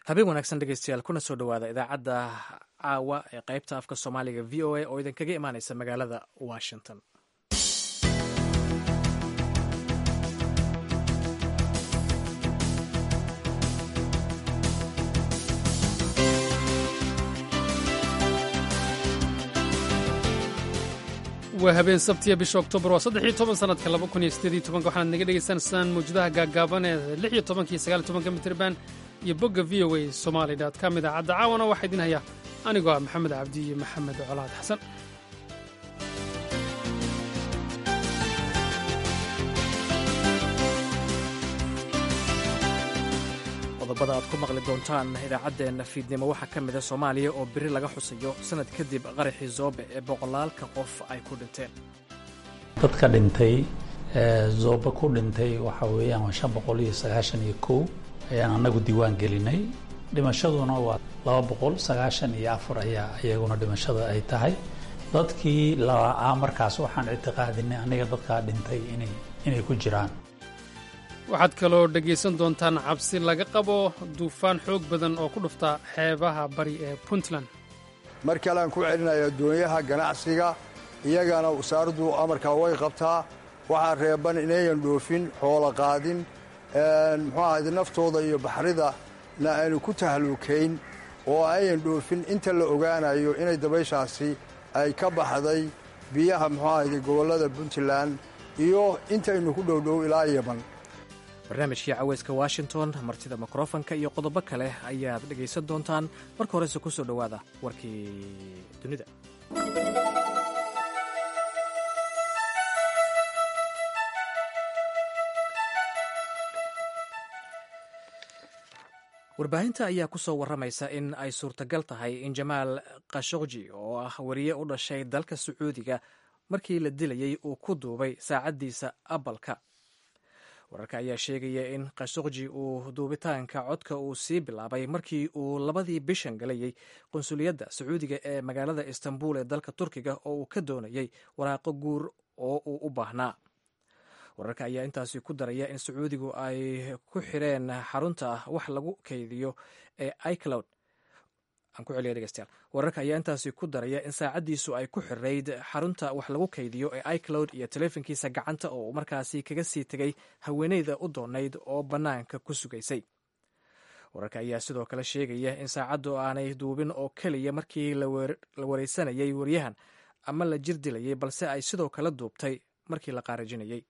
habeen wanaagsan dhegeystayaal kuna soo dhowaada idaacadda caawa ee qaybta afka soomaaliga v o a oo idinkaga imaaneysa magaalada washington waa habeen sabtiya bisha oktoobar waa saddex iyo toban sanadka laba kun iyo sideed iyo tobanka waxaad naga dhegaysanaysaan mawjadaha gaaggaaban ee lix iyo tobanka iyo sagaal iyo tobanka mitirban iyo bogga v o a somali dot com idaacadda caawana waxaa idin haya anigoo ah maxamed cabdi iyo maxamed colaad xasan qodobada aad ku maqli doontaan idaacaddeenna fiidnimo waxaa ka mida soomaaliya oo beri laga xusayo sanad kadib qaraxii zoobe ee boqolaalka qof ay ku dhinteen dadka dhintay zoobe ku dhintay waxa weeyaan waa shan boqol iyo sagaashan iyo kow ayaan annagu diiwaan gelinay dhimashaduna waa laba boqol sagaashan iyo afar ayaa iyaguna dhimashada ay tahay dadkii la-aa markaas waxaan ictiqaadinay aniga dadkaa dhintay inay inay ku jiraan waxaad kaloo dhegaysan doontaan cabsi laga qabo duufaan xoog badan oo ku dhufta xeebaha bari ee puntland mar kalean ku celinaya addoonyaha ganacsiga iyagana wasaaraddu amarkaa way qabtaa waxaa reeban inayan dhoofin xoolo qaadin muxuu ahayde naftooda iyo baxrida na aanu ku tahluukayn oo ayan dhoofin inta la ogaanayo inay dabayshaasi ay ka baxday biyaha muxuu ahayde gobollada puntland iyo intaynu ku dhowdhow ilaa yaman barnaamijkii caweyska washington martida mikrofonka iyo qodobo kale ayaad dhegaysan doontaan marka horese ku soo dhowaada warkii dunida warbaahinta ayaa ku soo warramaysa in ay suurtagal tahay in jamaal khashokji oo ah wariye u dhashay dalka sacuudiga markii la dilayey uu ku duubay saacaddiisa abalka wararka ayaa sheegaya in khashokji uu duubitaanka codka uu sii bilaabay markii uu labadii bishan galayey qunsuliyadda sacuudiga ee magaalada istanbul ee dalka turkiga oo uu ka doonayey waraaqo guur oo uu u baahnaa wararka ayaa intaasi ku daraya in sacuudigu ay ku xireen xarunta wax lagu kaydiyo ee icloud aan ku celiya dhegeystayaal wararka ayaa intaasi ku daraya in saacaddiisu ay ku xirayd xarunta wax lagu kaydiyo ee icloud iyo teleefonkiisa gacanta oo uu markaasi kaga sii tegay haweeneyda u doonayd oo bannaanka ku sugaysay wararka ayaa sidoo kale sheegaya in saacaddu aanay duubin oo keliya markii la wareysanayay waryahan ama la jir dilayay balse ay sidoo kale duubtay markii la qaarajinayay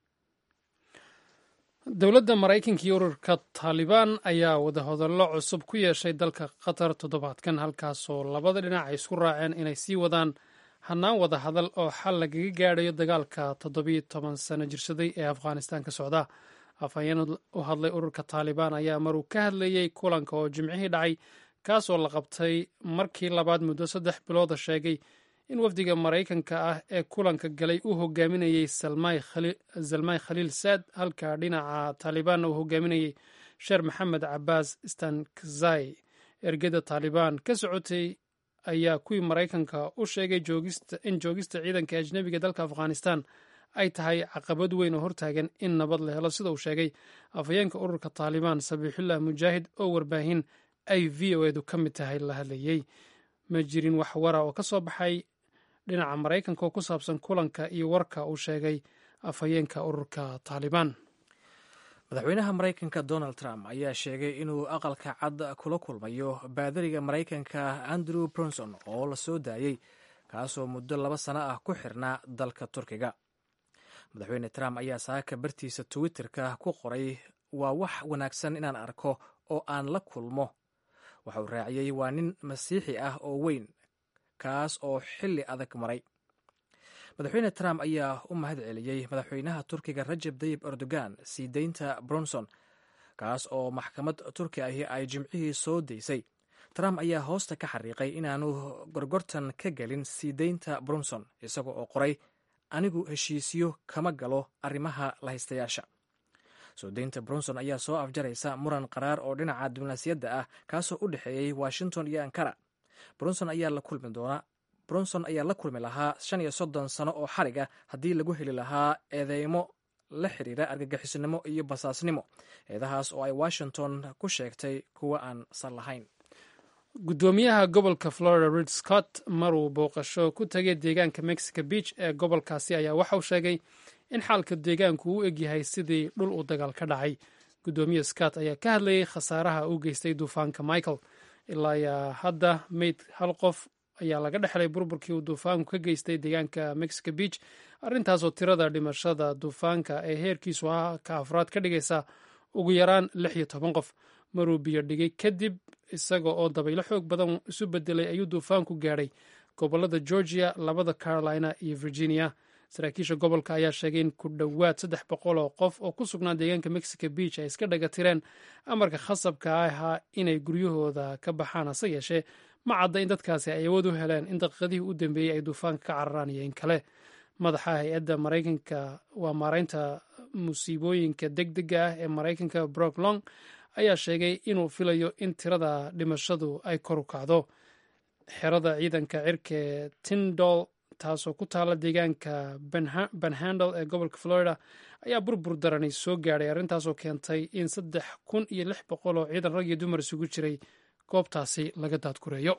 dowladda maraykanka iyo ururka taalibaan ayaa wadahadallo cusub ku yeeshay dalka qatar toddobaadkan halkaasoo labada dhinac ay isku raaceen inay sii wadaan hannaan wada hadal oo xal lagaga gaadhayo dagaalka toddobiyo toban sano jirsaday ee afghanistan ka socda afhayeen u hadlay ururka taalibaan ayaa maruu ka hadlayey kulanka oo jimcihii dhacay kaasoo la qabtay markii labaad muddo saddex bilooda sheegay in wafdiga maraykanka ah ee kulanka galay uu hogaaminayey zalmay khaliil saad halka dhinaca taalibaanna uu hogaaminayey sheer maxamed cabaas stankzai ergeda taalibaan ka socotay ayaa kuwii maraykanka u sheegay in joogista ciidanka ajnebiga dalka afghanistan ay tahay caqabad weyn oo hortaagan in nabad la helo sida uu sheegay afhayeenka ururka taalibaan sabiixullah mujaahid oo warbaahin ay v o edu ka mid tahay la hadlayey ma jirin wax wara oo ka soo baxay dhinaca maraykanka oo ku saabsan kulanka iyo warka uu sheegay afhayeenka ururka taalibaan madaxweynaha maraykanka donald trump ayaa sheegay inuu aqalka cad kula kulmayo baadariga maraykanka andrew bronson oo la soo daayey kaasoo muddo laba sano ah ku xirnaa dalka turkiga madaxweyne trump ayaa saaka bartiisa twitterka ku qoray waa wax wanaagsan inaan arko oo aan la kulmo waxa uu raaciyey waa nin masiixi ah oo weyn kaas oo xilli adag maray madaxweyne trump ayaa u mahad celiyey madaxweynaha turkiga rajab dayib erdogan sii deynta bronson kaas oo maxkamad turki ahi ay jimcihii soo daysay trump ayaa hoosta ka xariiqay inaanu gorgortan ka gelin sii deynta bronson isaga oo qoray anigu heshiisyo kama galo arrimaha lahaystayaasha soo deynta bronson ayaa soo afjaraysa muran qaraar oo dhinaca diblomaasiyadda ah kaasoo u dhexeeyey washington iyo ankara bronson ayaa la kulmi doona bronson ayaa la kulmi lahaa shan iyo soddon sano oo xarig ah haddii lagu heli lahaa eedeymo la xiriira argagixisnimo iyo basaasnimo eedahaas oo ay washington ku sheegtay kuwa aan sal lahayn guddoomiyaha gobolka florida rid scott maruu booqasho ku tagay deegaanka mexico beach ee gobolkaasi ayaa waxa uu sheegay in xaalka deegaanku u egyahay sidii dhul uu dagaal ka dhacay guddoomiye scott ayaa ka hadlayay khasaaraha uu geystay duufaanka michael ilaa yaa hadda meyd hal qof ayaa laga dhexlay burburkii uu duufaanku ka geystay deegaanka mexico beach arrintaasoo tirada dhimashada duufaanka ee heerkiisu ah ka afraad ka dhigaysa ugu yaraan lix iyo toban qof maruu biyo dhigay kadib isaga oo dabaylo xoog badan isu bedelay ayuu duufaanku gaadhay gobolada georgia labada carolina iyo virginia saraakiisha gobolka ayaa sheegay in ku dhowaad saddex boqol oo qof oo ku sugnaa deegaanka mexico beach ay iska dhaga tireen amarka khasabka ahaa inay guryahooda ka baxaan hase yeeshee ma cadda in dadkaasi ay awood u heleen in daqiiqadihii u dambeeyey ay duufaanka ka cararaan iyo in kale madaxa hay-adda maraykanka waa maareynta musiibooyinka deg dega ah ee maraykanka brock long ayaa sheegay inuu filayo in tirada dhimashadu ay kor u kacdo xerada ciidanka cirkae tindol taasoo ku taala deegaanka banhandel ee gobolka florida ayaa burbur darani soo gaadhay arrintaasoo keentay in saddex kun iyo lix boqol oo ciidan rag iyo dumar isugu jiray goobtaasi laga daadgureeyo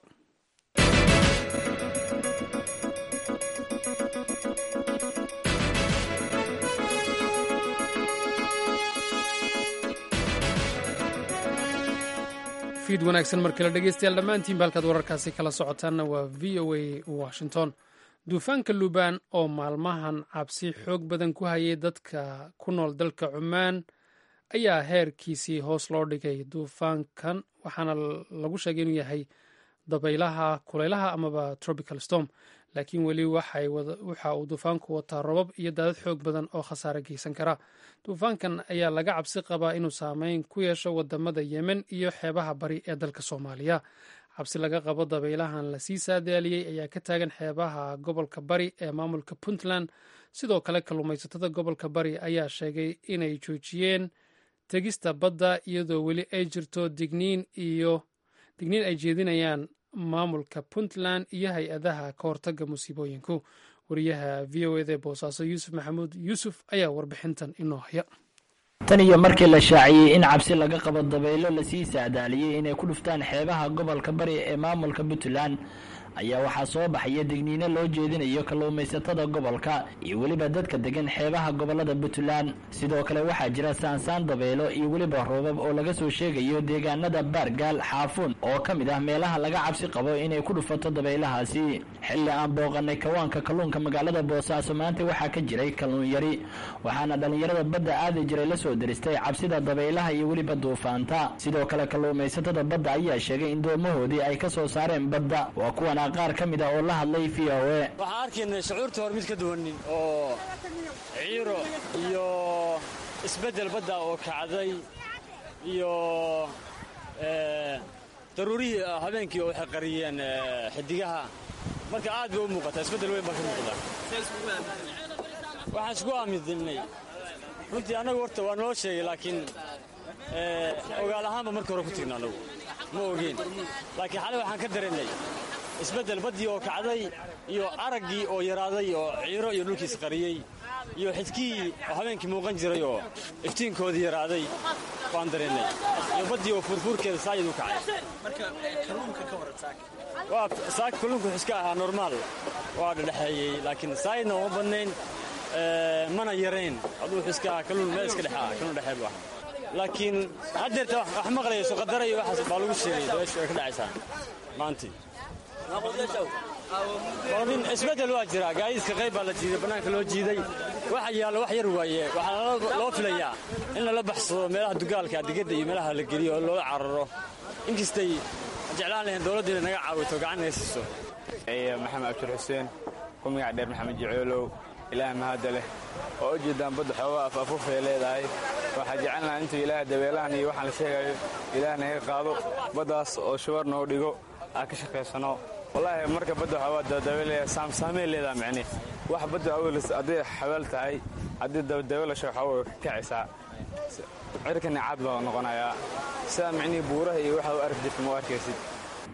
fiid wanaagsan markale dhegeystayaal dhammaantiinba halkaad wararkaasi kala socotaanna waa v o a washington duufaanka luubaan oo maalmahan cabsi xoog badan ku hayay dadka ku nool dalka cumaan ayaa heerkiisii hoos loo dhigay duufaankan waxaana lagu sheegay inuu yahay dabaylaha kulaylaha amaba tropical storm laakiin weli waxa uu duufaanku wataa robab iyo daadad xoog badan oo khasaare geysan kara duufaankan ayaa laga cabsi qabaa inuu saameyn ku yeesho wadamada yemen iyo xeebaha bari ee dalka soomaaliya cabsi laga qabo dabaylahan lasii saadaaliyey ayaa ka taagan xeebaha gobolka bari ee maamulka puntland sidoo kale kalluumaysatada gobolka bari ayaa sheegay inay joojiyeen tegista badda iyadoo weli ay jirto digniin iyo digniin ay jeedinayaan maamulka puntland iyo hay-adaha ka hortaga musiibooyinku wariyaha v o eda boosaaso yuusuf maxamuud yuusuf ayaa warbixintan inoo haya tan iyo markii la shaaciyey in cabsi laga qabo dabaylo lasii saadaaliyey inay ku dhuftaan xeebaha gobolka bari ee maamulka puntland ayaa waxaa soo baxaya digniino loo jeedinayo kalluumaysatada gobolka iyo weliba dadka degan xeebaha gobolada puntland sidoo kale waxaa jira saansaan dabaylo iyo weliba roobab oo laga soo sheegayo deegaanada baargaal xaafuun oo ka mid ah meelaha laga cabsi qabo inay ku dhufato dabaylahaasi xilli aan booqanay kawaanka kalluunka magaalada boosaaso maanta waxaa ka jiray kalluun yari waxaana dhallinyarada badda aadi jiray lasoo diristay cabsida dabaylaha iyo weliba duufaanta sidoo kale kalluumaysatada badda ayaa sheegay in doomahoodii ay ka soo saareen badda waa kuwan qaar ka mid a oo la hadlay v o e waxaan arkaynay shucuurta hor mid ka duwanin oo ciiro iyo isbeddel badda oo kacday iyo daruurihii habeenkii oo waxay qariyeen xidigaha marka aad bay u muuqataa isbeddel weyn baa ka muuqda waxaan isku aaminnay runtii annagu horta waa noo sheegay laakiin ogaal ahaanba marka hore ku tigna annagu ma ogeyn laakiin xalay waxaan ka dareennay isbeddel baddii oo kacday iyo araggii oo yaraaday oo ciiro iyo dhulkiis qariyey iyo xidkihii oo habeenkii muuqan jiray oo iftiinkoodii yaraaday waan dareennay iyo baddii oo fuurfuurkeeda saayid u kacay saaka kalluunku iska ahaa normaal waa dhedhexeeyey laakiin saayidna uma badnayn mana yarayn aduu iska ahaa kalluun meel iska dhex ah kalluun dhexeed bu ahaa laakiin haddeerta wax maqlayso qadara iyo waxaas baa lagu sheegay dabeeshu ay ka dhacaysaa maantii isbeddel waa jira gaadiidka qayb baa la jiiday bannaanka loo jiiday waxa yaallo wax yar waaye waxaa loo filayaa in lala baxsado meelaha dugaalka adigada iyo meelaha la geliyo oo loola cararo inkastay jeclaan lahayn dowladdu inay naga caawito gacan naga siiso maxamed abshir xuseen ku magac dheer maxamed jicoolow ilaah mahadda leh oo u jeedaan badda xoogaa afaafufay leedahay waxaa jecelnaha intuu ilaah dabeelahan iyo waxaan la sheegayo ilaah naga qaado baddaas oo shubar noo dhigo aan ka shaqaysano wallaahi marka badda waxaa dabadabeelaya saamsaamey leedaha micne wax badda awelis hadday xabaal tahay haddii dabeelasha waxaa way kacaysaa cirkani caad baa noqonayaa sidaa micnihii buuraha iyo waxa u arki jirta ma u arkaysid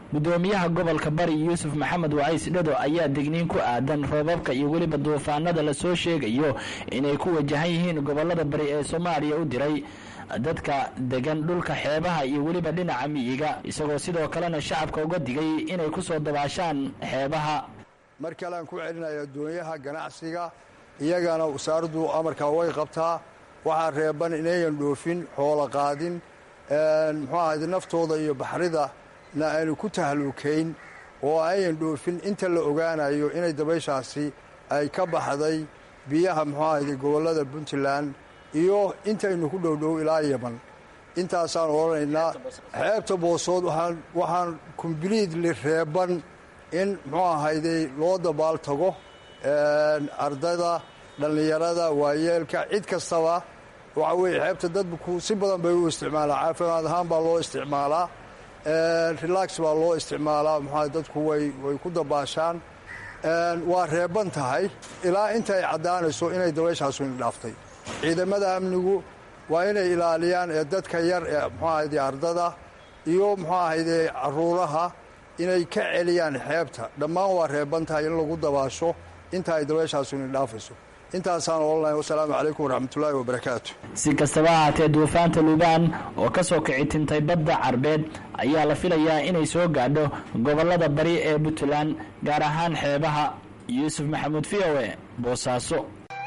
gudoomiyaha gobolka bari yuusuf maxamed wacays dhado ayaa digniin ku aadan roobabka iyo weliba duufaanada lasoo sheegayo inay ku wajahan yihiin gobolada bari ee soomaaliya u diray dadka degan dhulka xeebaha iyo weliba dhinaca miyiga isagoo sidoo kalena shacabka uga digay inay ku soo dabaashaan xeebaha mar kalean ku celinaya doonyaha ganacsiga iyagana wasaaraddu amarkaa way qabtaa waxaa reeban inayan dhoofin xoolo qaadin muxuu ahayd naftooda iyo baxrida na aanu ku tahluukayn oo ayan dhoofin inta la ogaanayo inay dabayshaasi ay ka baxday biyaha muxuu ahayd gobollada puntland iyo intaynu ku dhowdhow ilaa yeman intaasaan odhanaynaa xeebta boosood waxaan kombliitli reeban in muxuu ahayday loo dabaal tago ardayda dhallinyarada waayeelka cid kastaba waxa weeye xeebta dadku si badan bay u isticmaalaa caafimaad ahaan baa loo isticmaalaa relax baa loo isticmaalaa muxua dadku way way ku dabaashaan waa reeban tahay ilaa inta ay caddaanayso inay dabayshaasu indhaaftay ciidamada amnigu waa inay ilaaliyaan ee dadka yar ee muxuu ahayde ardada iyo muxuu ahayde caruuraha inay ka celiyaan xeebta dhammaan waa reeban tahay in lagu dabaasho inta ay dabayshaasu indhaafayso intaasaan odhanay wasalaamu calaykum waraxmatullaahi wabarakaatu si kastaba ahaatee duufaanta lubaan oo ka soo kici tintay badda carbeed ayaa la filayaa inay soo gaadho gobollada bari ee puntland gaar ahaan xeebaha yuusuf maxamuud v o e boosaaso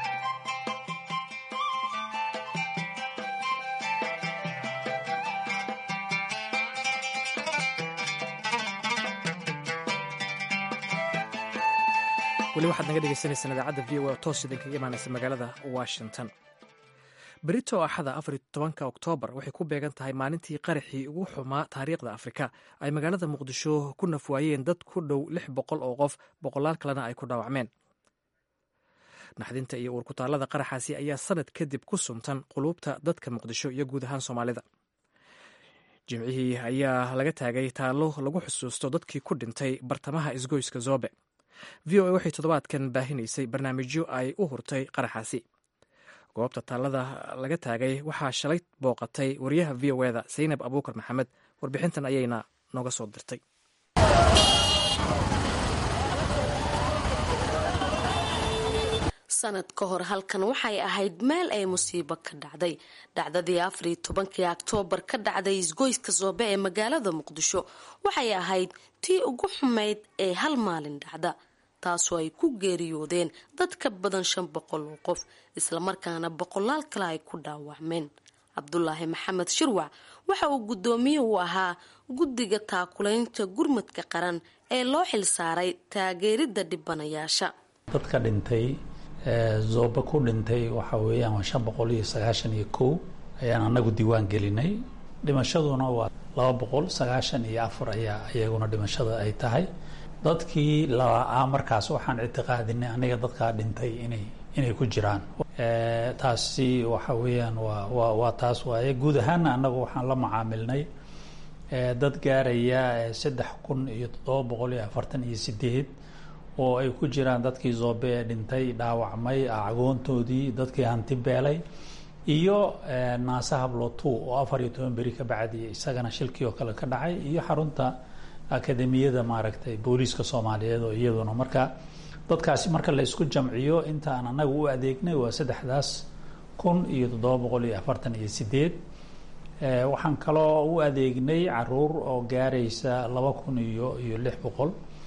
weli waxaad naga dhegeysaneysaan idaacadda v o oo toos idinkaga imaanaysa magaalada washington berito axada afar iyo tobanka oktoobar waxay ku beegan tahay maalintii qaraxii ugu xumaa taariikhda afrika ay magaalada muqdisho ku nafwaayeen dad ku dhow lix boqol oo qof boqolaal kalena ay ku dhaawacmeen naxdinta iyo uurkutaallada qaraxaasi ayaa sanad kadib ku suntan quluubta dadka muqdisho iyo guud ahaan soomaalida jimcihii ayaa laga taagay taallo lagu xusuusto dadkii ku dhintay bartamaha isgoyska zobe v o a waxay toddobaadkan baahinaysay barnaamijyo ay u hurtay qaraxaasi goobta taallada laga taagay waxaa shalay booqatay wariyaha v o eda saynab abuukar maxamed warbixintan ayayna nooga soo dirtay sanad ka hor halkan waxay ahayd meel ay musiibo ka dhacday dhacdadii afariyo tobankii oktoobar ka dhacday isgoyska soobe ee magaalada muqdisho waxay ahayd tii ugu xumayd ee hal maalin dhacda taasoo ay ku geeriyoodeen dad ka badan shan boqol oo qof islamarkaana boqolaal kale ay ku dhaawacmeen cabdulaahi maxamed shirwac waxa uu guddoomiye u ahaa guddiga taakulaynta gurmadka qaran ee loo xilsaaray taageeridda dhibanayaasha dadka dhintay zooba ku dhintay waxa weeyaan waa shan boqol iyo sagaashan iyo kow ayaan anagu diiwaan gelinay dhimashaduna waa laba boqol sagaashan iyo afar ayaa iyaguna dhimashada ay tahay dadkii la-aa markaas waxaan ictiqaadinay aniga dadkaa dhintay inay inay ku jiraan taasi waxa weeyaan waa waa waa taas waaye guud ahaana annagu waxaan la macaamilnay dad gaaraya saddex kun iyo toddoba boqol iyo afartan iyo sideed oo ay ku jiraan dadkii zoobe ee dhintay dhaawacmay agoontoodii dadkii hanti beelay iyo naase hablotu oo afar iyo toban beri ka bacdi isagana shilkii oo kale ka dhacay iyo xarunta akademiyada maaragtay booliiska soomaaliyeed oo iyaduna marka dadkaasi marka la isku jamciyo intaan anagu u adeegnay waa saddexdaas kun iyo toddoba boqol iyo afartan iyo sideed waxaan kaloo u adeegnay caruur oo gaaraysa laba kun iyo iyo lix boqol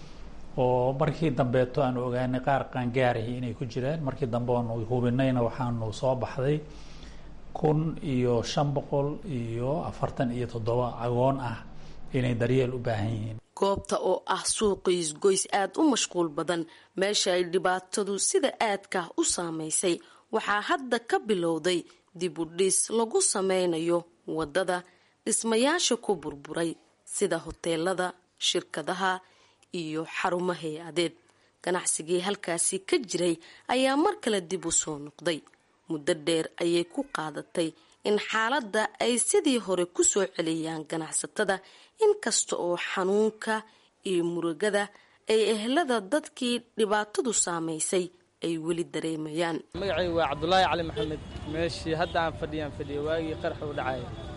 oo markii dambeeto aanu ogaanay qaar qaangaarahi inay ku jiraan markii dambe oonu hubinayna waxaanu soo baxday kun iyo shan boqol iyo afartan iyo toddoba agoon ah inay daryeel u baahan yihiin goobta oo ah suuqa isgoys aada u mashquul badan meesha ay dhibaatadu sida aadka u saameysay waxaa hadda ka bilowday dib u dhis lagu sameynayo waddada dhismayaasha ku burburay sida hoteelada shirkadaha iyo xarumo hay-adeed ganacsigii halkaasi ka jiray ayaa mar kale dib u soo noqday muddo dheer ayay ku qaadatay in xaaladda ay sidii hore ku soo celiyaan ganacsatada inkasta oo xanuunka iyo murugada ay ehlada dadkii dhibaatadu saamaysay ay weli dareemayaan magacaygu waa cabdulaahi cali maxamed meeshii hadda aan fadhiyaan fadhiya waagii qarax u dhacaya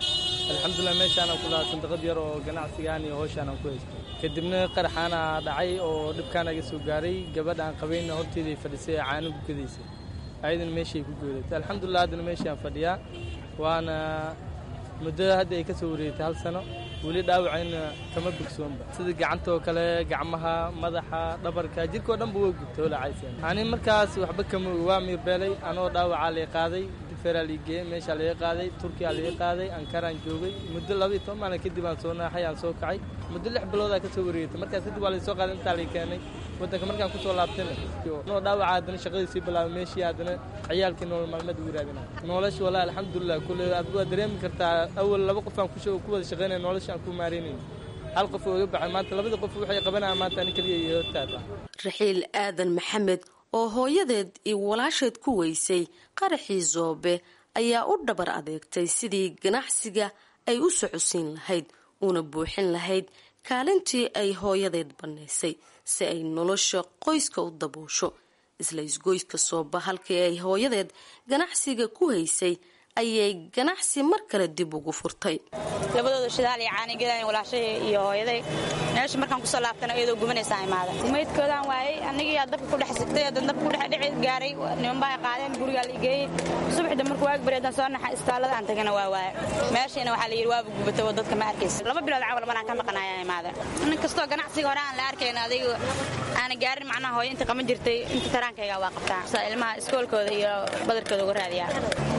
alxamdulilah meeshaanaan ku lahaa sandaqad yar oo ganacsigaan iyo howshaanaan ku haystay kadibna qaraxaana dhacay oo dhibkaan aga soo gaaray gabadh aan qabayna horteeday fadhisay ee caano gukadaysay ayadana meeshay ku goodatay alxamdulilah haddana meeshaan fadhiyaa waana muddada hadda ay ka soo wareegtay hal sano weli dhaawacayna kama bogsoonba sida gacantoo kale gacmaha madaxa dhabarka jirkao dhanba waa gubtay olacaysan ani markaas waxba kama waa miirbeelay anoo dhaawacaa lay qaaday feraa lii geeyey meeshaa laga qaaday turkiyaa laga qaaday ankaraan joogay muddo labaiyo toban maalin kadib aan soo naaxay aan soo kacay muddo lix biloodaa ka soo wareegtay markaas kadib waa laysoo qaaday intaa lay keenay waddanka markaan kusoo laabtayna noo dhaawaca haddana shaqadii sii bilaabay meeshii haddana ciyaalkii nolol maalmeed ugu raadina nolosha walaa alxamdulilah kulle adigu waad dareemi kartaa awal laba qof aan ku wada shaqaynaya nolosha aan ku maaraynayn hal qof oo iga baxay maanta labada qof waxay qabanayaan maanta ani keliya iyo hortaada raxiil aadan maxamed oo hooyadeed iyo walaasheed ku weysay qaraxii zoobe ayaa u dhabar adeegtay sidii ganacsiga ay u socodsiin lahayd una buuxin lahayd kaalintii ay hooyadeed bannaysay si ay nolosha qoyska u daboosho isla isgoyska sooba halkii ay hooyadeed ganacsiga ku haysay ayay ganacsi mar kale dib ugu furtay labadooda shidaal iyo caanigeedan walaashay iyo hooyaday meesha markaan kusoo laabtana iyadoo gubanaysaa imaada maydkoodaan waayey anigiyaa dabka ku dhex sigtay hadan dabka ku dhex dhici gaaray niman baa qaadeen gurigaa la igeeyey subaxda markuu waag bareedan soo naxa istaalada aan tagana waa waaye meeshayna waxaa la yidhi waaba gubatay oo dadka ma arkaysa laba bilood cawal maraan ka maqanayaa imaada nin kastoo ganacsiga hore aan la arkayn adiga aana gaarin macnaha hooyo inta qaban jirtay inta taraankayga waa qabtaa sa ilmaha iskoolkooda iyo badarkooda uga raadiyaa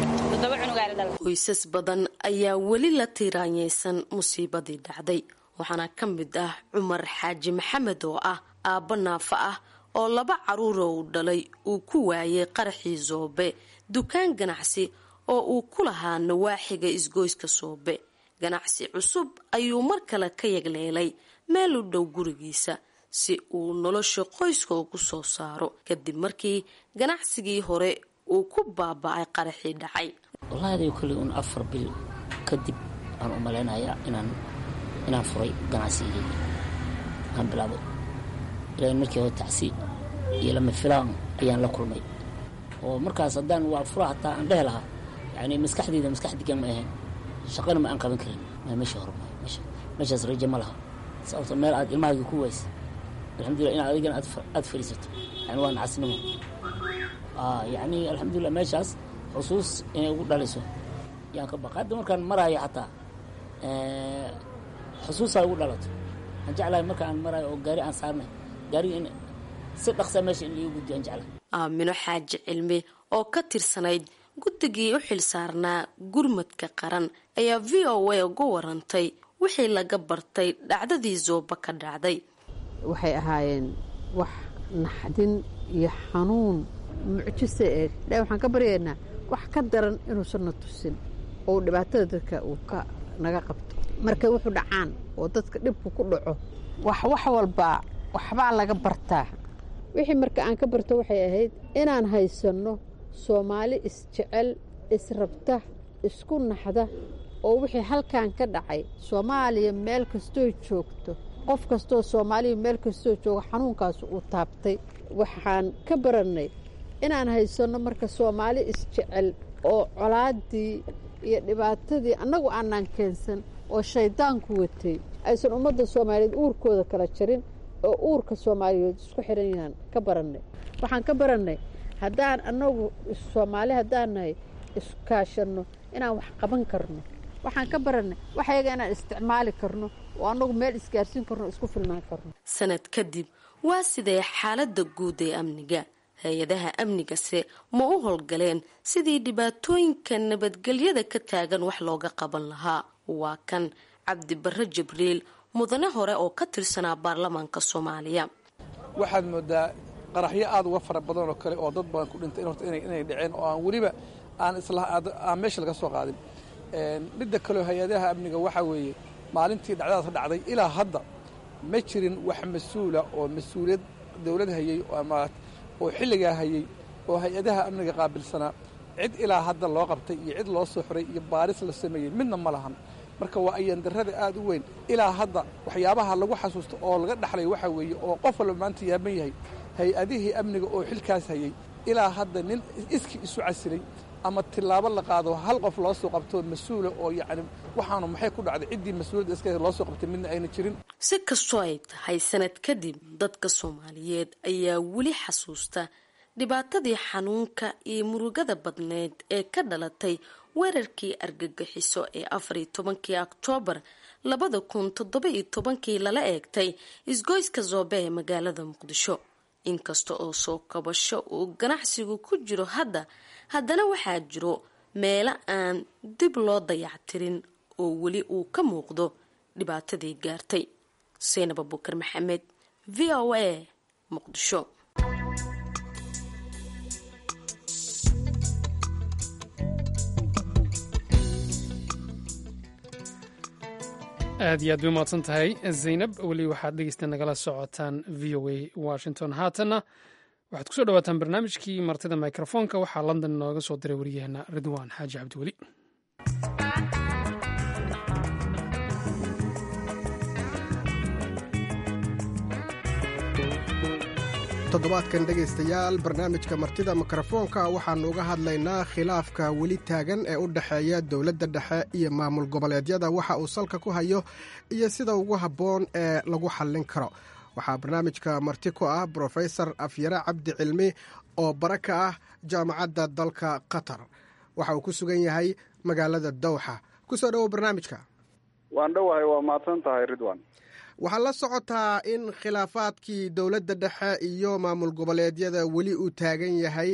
qoysas badan ayaa weli la tiiraanyeysan musiibadii dhacday waxaana ka mid ah cumar xaaji maxamed oo ah aabbo naafa ah oo laba caruura uu dhalay uu ku waayay qaraxii soobe dukaan ganacsi oo uu ku lahaa nawaaxiga isgoyska soobe ganacsi cusub ayuu mar kale ka yagleelay meel u dhow gurigiisa si uu nolosha qoyska ugu soo saaro kadib markii ganacsigii hore uu ku baaba-ay qaraxii dhacay wallahi adiga kolley un afar bil kadib aan u malaynayaa inaan inaan furay ganacsigeyga aan bilaabay ilaa markii hore tacsi iyo lama filaan ayaan la kulmay oo markaas haddaan waa fura hataa aan dhehi lahaa yani maskaxdeyda maskax degan ma ahayn shaqana ma aan qaban karin ma meesha hore meeshaas raje ma laha sababto meel aad ilmahaaga ku waysa alxamdulillah inaad adigana aad fadhiisato yani waa nacasnimo yani alxamdulilah meeshaas xusuus inay ugu dhaliso yaan ka baqa hadda markaan maraayo xataa xusuusaa ugu dhalato aan jeclahay markaan maraayo oo gaari aan saarnay gaariga in si dhaqsa meesha in laigu guddiyo aan jeclahay aamino xaaji cilmi oo ka tirsanayd guddigii u xil saarnaa gurmadka qaran ayaa v o a uga warantay wixii laga bartay dhacdadii zooba ka dhacday waxay ahaayeen wax naxdin iyo xanuun mucjise eeg dha waxaan ka baryaynaa wax ka daran inuusanna tusin oo dhibaatada dadka uu ka naga qabto markay wuxuu dhacaan oo dadka dhibku ku dhaco wax wax walbaa waxbaa laga bartaa wixii marka aan ka barto waxay ahayd inaan haysanno soomaali isjecel israbta isku naxda oo wixii halkan ka dhacay soomaaliya meel kastooy joogto qof kastoo soomaaliya meel kastoo jooga xanuunkaas uu taabtay waxaan ka barannay inaan haysanno marka soomaali isjecel oo colaadii iyo dhibaatadii annagu aanaan keensan oo shaydaanku watay aysan ummadda soomaaliyeed uurkooda kala jarin oo uurka soomaaliyeed isku xidhan yahaan ka barannay waxaan ka barannay haddaan annagu soomaali haddaan nahay iskaashanno inaan wax qaban karno waxaan ka barannay waxyaga inaan isticmaali karno oo annagu meel isgaarsiin karno isku filnaan karno sanad kadib waa sidee xaaladda guud ee amniga hay-adaha amnigase ma u howlgaleen sidii dhibaatooyinka nabadgelyada ka taagan wax looga qaban lahaa waa kan cabdibarre jibriil mudane hore oo ka tirsanaa baarlamaanka soomaaliya waxaad moodaa qaraxyo aada uga fara badan oo kale oo dad badan ku dhintay horta inay dhaceen oo aan weliba aan islaan meesha laga soo qaadin midda kaleo hay-adaha amniga waxaa weeye maalintii dhacdadaas ka dhacday ilaa hadda ma jirin wax mas-uula oo mas-uuliyad dowlad hayey ama oo xilligaa hayey oo hay-adaha amniga qaabilsanaa cid ilaa hadda loo qabtay iyo cid loo soo xoray iyo baaris la sameeyey midna ma lahan marka waa ayandarrada aad u weyn ilaa hadda waxyaabaha lagu xasuusto oo laga dhaxlay waxaa weeye oo qof walba maanta yaaban yahay hay-adihii amniga oo xilkaas hayey ilaa hadda nin iskii isu casilay ama tilaabo la qaado hal qof loo soo qabto mas-uula oo yacni waxaanu maxay ku dhacday ciddii mas-uuliyadda iska loo soo qabtay midna ayna jirin si kastoo ay tahay sanad kadib dadka soomaaliyeed ayaa weli xasuusta dhibaatadii xanuunka iyo murugada badneed ee ka dhalatay weerarkii argagixiso ee afariyo tobankii oktoobar labada kun toddoba iyo tobankii lala eegtay isgoyska zoobe ee magaalada muqdisho inkasta oo soo kabasho uu ganacsigu ku jiro hadda haddana waxaa jiro meelo aan dib loo dayactirin oo weli uu ka muuqdo dhibaatadii gaartay seynab abukar maxamed v o a muqdisho aad iyo aad bay umahadsan tahay zaynab weli waxaad dhegeysta nagala socotaan v o a washington haatanna waxaad kusoo dhawaataan barnaamijkii martida microfoonka waxaa london nooga soo diray waryaheena ridwaan xaaji cabdiweli toddobaadkan dhegaystayaal barnaamijka martida mikrofoonka waxaannu uga hadlaynaa khilaafka weli taagan ee u dhexeeya dowladda dhexe iyo maamul goboleedyada waxa uu salka ku hayo iyo sida ugu habboon ee lagu xallin karo waxaa barnaamijka marti ku ah brofesor afyare cabdi cilmi oo bara ka ah jaamacadda dalka qatar waxa uu ku sugan yahay magaalada dowxa kusoo dhowow barnaamijka waan dhowahay waa mahadsan tahay ridwan waxaad la socotaa in khilaafaadkii dowladda dhexe iyo maamul goboleedyada weli uu taagan yahay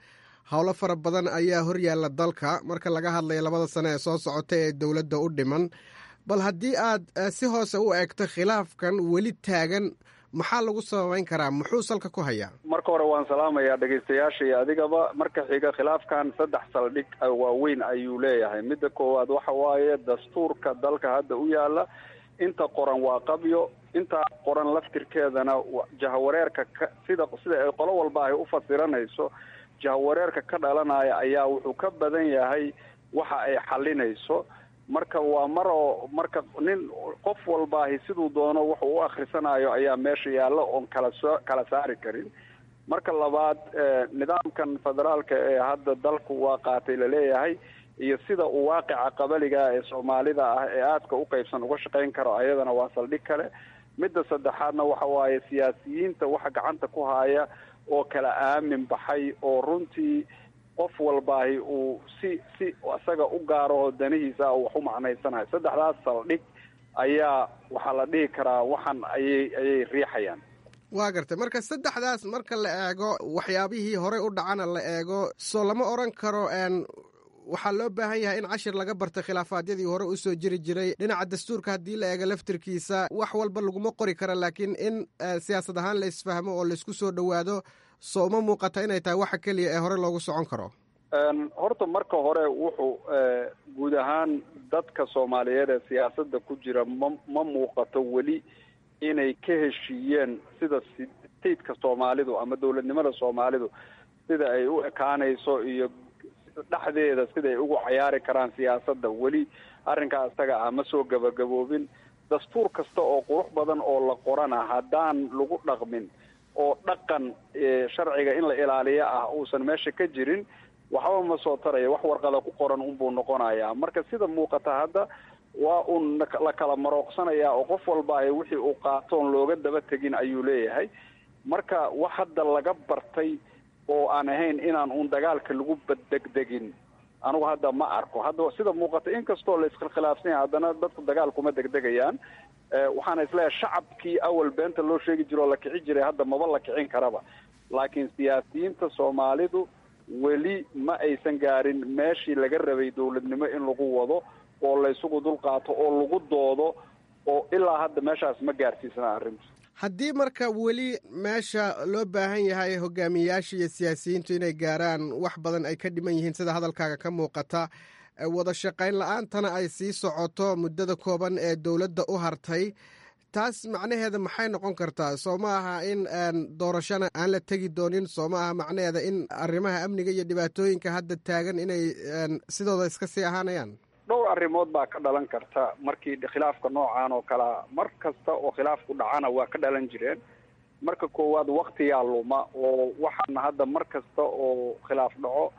howlo fara badan ayaa horyaalla dalka marka laga hadlayo labada sane ee soo socota ee dowladda u dhiman bal haddii aad si hoose u eegto khilaafkan weli taagan maxaa lagu sababeyn karaa muxuu salka ku hayaa marka hore waan salaamayaa dhegaystayaasha iyo adigaba marka xiga khilaafkan saddex saldhig waaweyn ayuu leeyahay midda koowaad waxa waaye dastuurka dalka hadda u yaala inta qoran waa qabyo intaa qoran laftirkeedana jahawareerka ka sida sida ay qolo walba ay u fasiranayso jahawareerka ka dhalanaya ayaa wuxuu ka badan yahay waxa ay xalinayso marka waa mar oo marka nin qof walbaahi siduu doono wuxuu u akhrisanayo ayaa meesha yaalla oon kala soo kala saari karin marka labaad nidaamkan federaalka ee hadda dalku waa qaatay laleeyahay iyo sida uu waaqica qabaliga ee soomaalida ah ee aadka u qaybsan uga shaqayn karo ayadana waa saldhig kale midda saddexaadna waxa waaye siyaasiyiinta waxa gacanta ku haya oo kala aamin baxay oo runtii qof walbaahi uu si si isaga u gaaro danihiisa wax u macnaysanayo saddexdaas saldhig ayaa waxaa la dhihi karaa waxan ayay ayay riixayaan waa gartay marka saddexdaas marka la eego waxyaabihii horey u dhacana la eego soo lama oran karo waxaa loo baahan yahay in cashir laga barto khilaafaadyadii hore usoo jiri jiray dhinaca dastuurka haddii la eego laftirkiisa wax walba laguma qori kara laakiin in siyaasad ahaan la isfahmo oo laysku soo dhowaado soo uma muuqata inay tahay waxa keliya ee hore loogu socon karo horta marka hore wuxuu guud ahaan dadka soomaaliyeed ee siyaasadda ku jira ma ma muuqato weli inay ka heshiiyeen sida stateka soomaalidu ama dowladnimada soomaalidu sida ay u ekaanayso iyo dhexdeeda siday ugu cayaari karaan siyaasadda weli arrinkaa isaga ah ma soo gabagaboobin dastuur kasta oo qurux badan oo la qorana haddaan lagu dhaqmin oo dhaqan sharciga in la ilaaliyo ah uusan meesha ka jirin waxba ma soo taraya wax warqada ku qoran unbuu noqonayaa marka sida muuqata hadda waa uun la kala marooqsanayaa oo qof walbaahi wixii uu qaatoon looga daba tegin ayuu leeyahay marka wax hadda laga bartay oo aan ahayn inaan uun dagaalka lagu baddegdegin anigu hadda ma arko hadda sida muuqata inkastoo la iskhilaafsan yahay haddana dadku dagaal kuma degdegayaan waxaana isleeyahay shacabkii awal beenta loo sheegi jiro oo la kici jiray hadda maba la kicin karaba laakiin siyaasiyiinta soomaalidu weli ma aysan gaarin meeshii laga rabay dowladnimo in lagu wado oo laysugu dulqaato oo lagu doodo oo ilaa hadda meeshaas ma gaarsiisana arrintu haddii marka weli meesha loo baahan yahay hogaamiyayaasha iyo siyaasiyiintu inay gaaraan wax badan ay ka dhiman yihiin sida hadalkaaga ka muuqata wada shaqayn la-aantana ay sii socoto muddada kooban ee dowladda u hartay taas macnaheeda maxay noqon kartaa soo ma aha in doorashana aan la tegi doonin soo ma aha macnaheeda in arrimaha amniga iyo dhibaatooyinka hadda taagan inay sidooda iska sii ahaanayaan dhowr arrimood baa ka dhalan karta markii khilaafka noocan oo kalea mar kasta oo khilaafku dhacana waa ka dhalan jireen marka koowaad waktiyaa luma oo waxaana hadda mar kasta oo khilaaf dhaco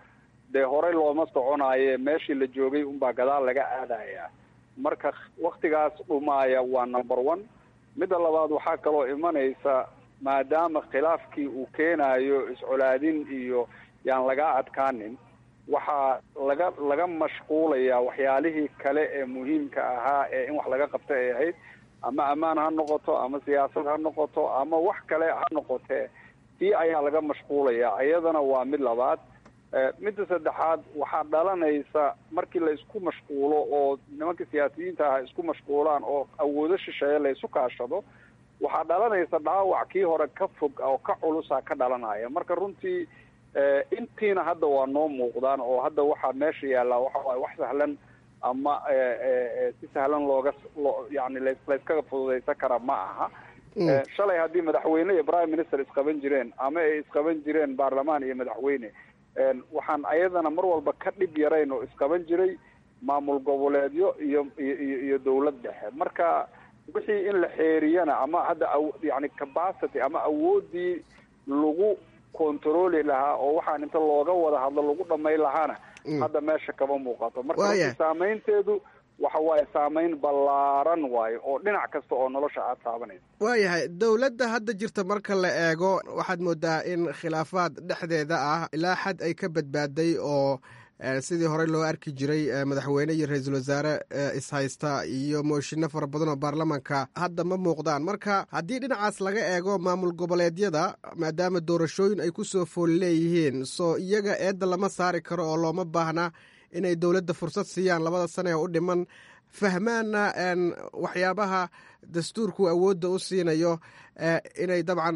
dee horey looma soconaaye meeshii la joogay unbaa gadaal laga aadaya marka waktigaas dhumaaya waa number one midda labaad waxaa kaloo imanaysa maadaama khilaafkii uu keenayo iscolaadin iyo yaan laga adkaanin waxaa laga laga mashquulayaa waxyaalihii kale ee muhiimka ahaa ee in wax laga qabta ay ahayd ama ammaan ha noqoto ama siyaasad ha noqoto ama wax kale ha noqotee tii ayaa laga mashquulayaa iyadana waa mid labaad midda saddexaad waxaa dhalanaysa markii la isku mashquulo oo nimanka siyaasiyiinta ah isku mashquulaan oo awoodo shisheeye la isu kaashado waxaa dhalanaysa dhaawac kii hore ka fog oo ka culusa ka dhalanaya marka runtii intiina hadda waa noo muuqdaan oo hadda waxaa meesha yaallaa waxa waaye wax sahlan ama si sahlan looga yani layskaga fududaysan kara ma aha shalay haddii madaxweyne iyo prime minister isqaban jireen ama ay isqaban jireen baarlamaan iyo madaxweyne waxaan ayadana mar walba ka dhib yarayn oo isqaban jiray maamul goboleedyo iyo iyo iyo dawlad dhexe marka wixii in la xeeriyana ama hadda yani capacity ama awoodii lagu controli lahaa oo waxaan inta looga wada hadlo lagu dhamay lahaana hadda meesha kama muuqato marka saameynteedu waxa waaye saameyn ballaaran waayo oo dhinac kasta oo nolosha aad taabanaysa waayahay dowladda hadda jirta marka la eego waxaad moodaa in khilaafaad dhexdeeda ah ilaa xad ay ka badbaaday oo sidii horey loo arki jiray madaxweyne iyo ra-iisul wasaare ishaysta iyo mooshinno fara badan oo baarlamanka hadda ma muuqdaan marka haddii dhinacaas laga eego maamul goboleedyada maadaama doorashooyin ay ku soo fool leeyihiin soo iyaga eedda lama saari karo oo looma baahna inay dowladda fursad siiyaan labada sane ee u dhiman fahmaanna waxyaabaha dastuurku awoodda u siinayo inay dabcan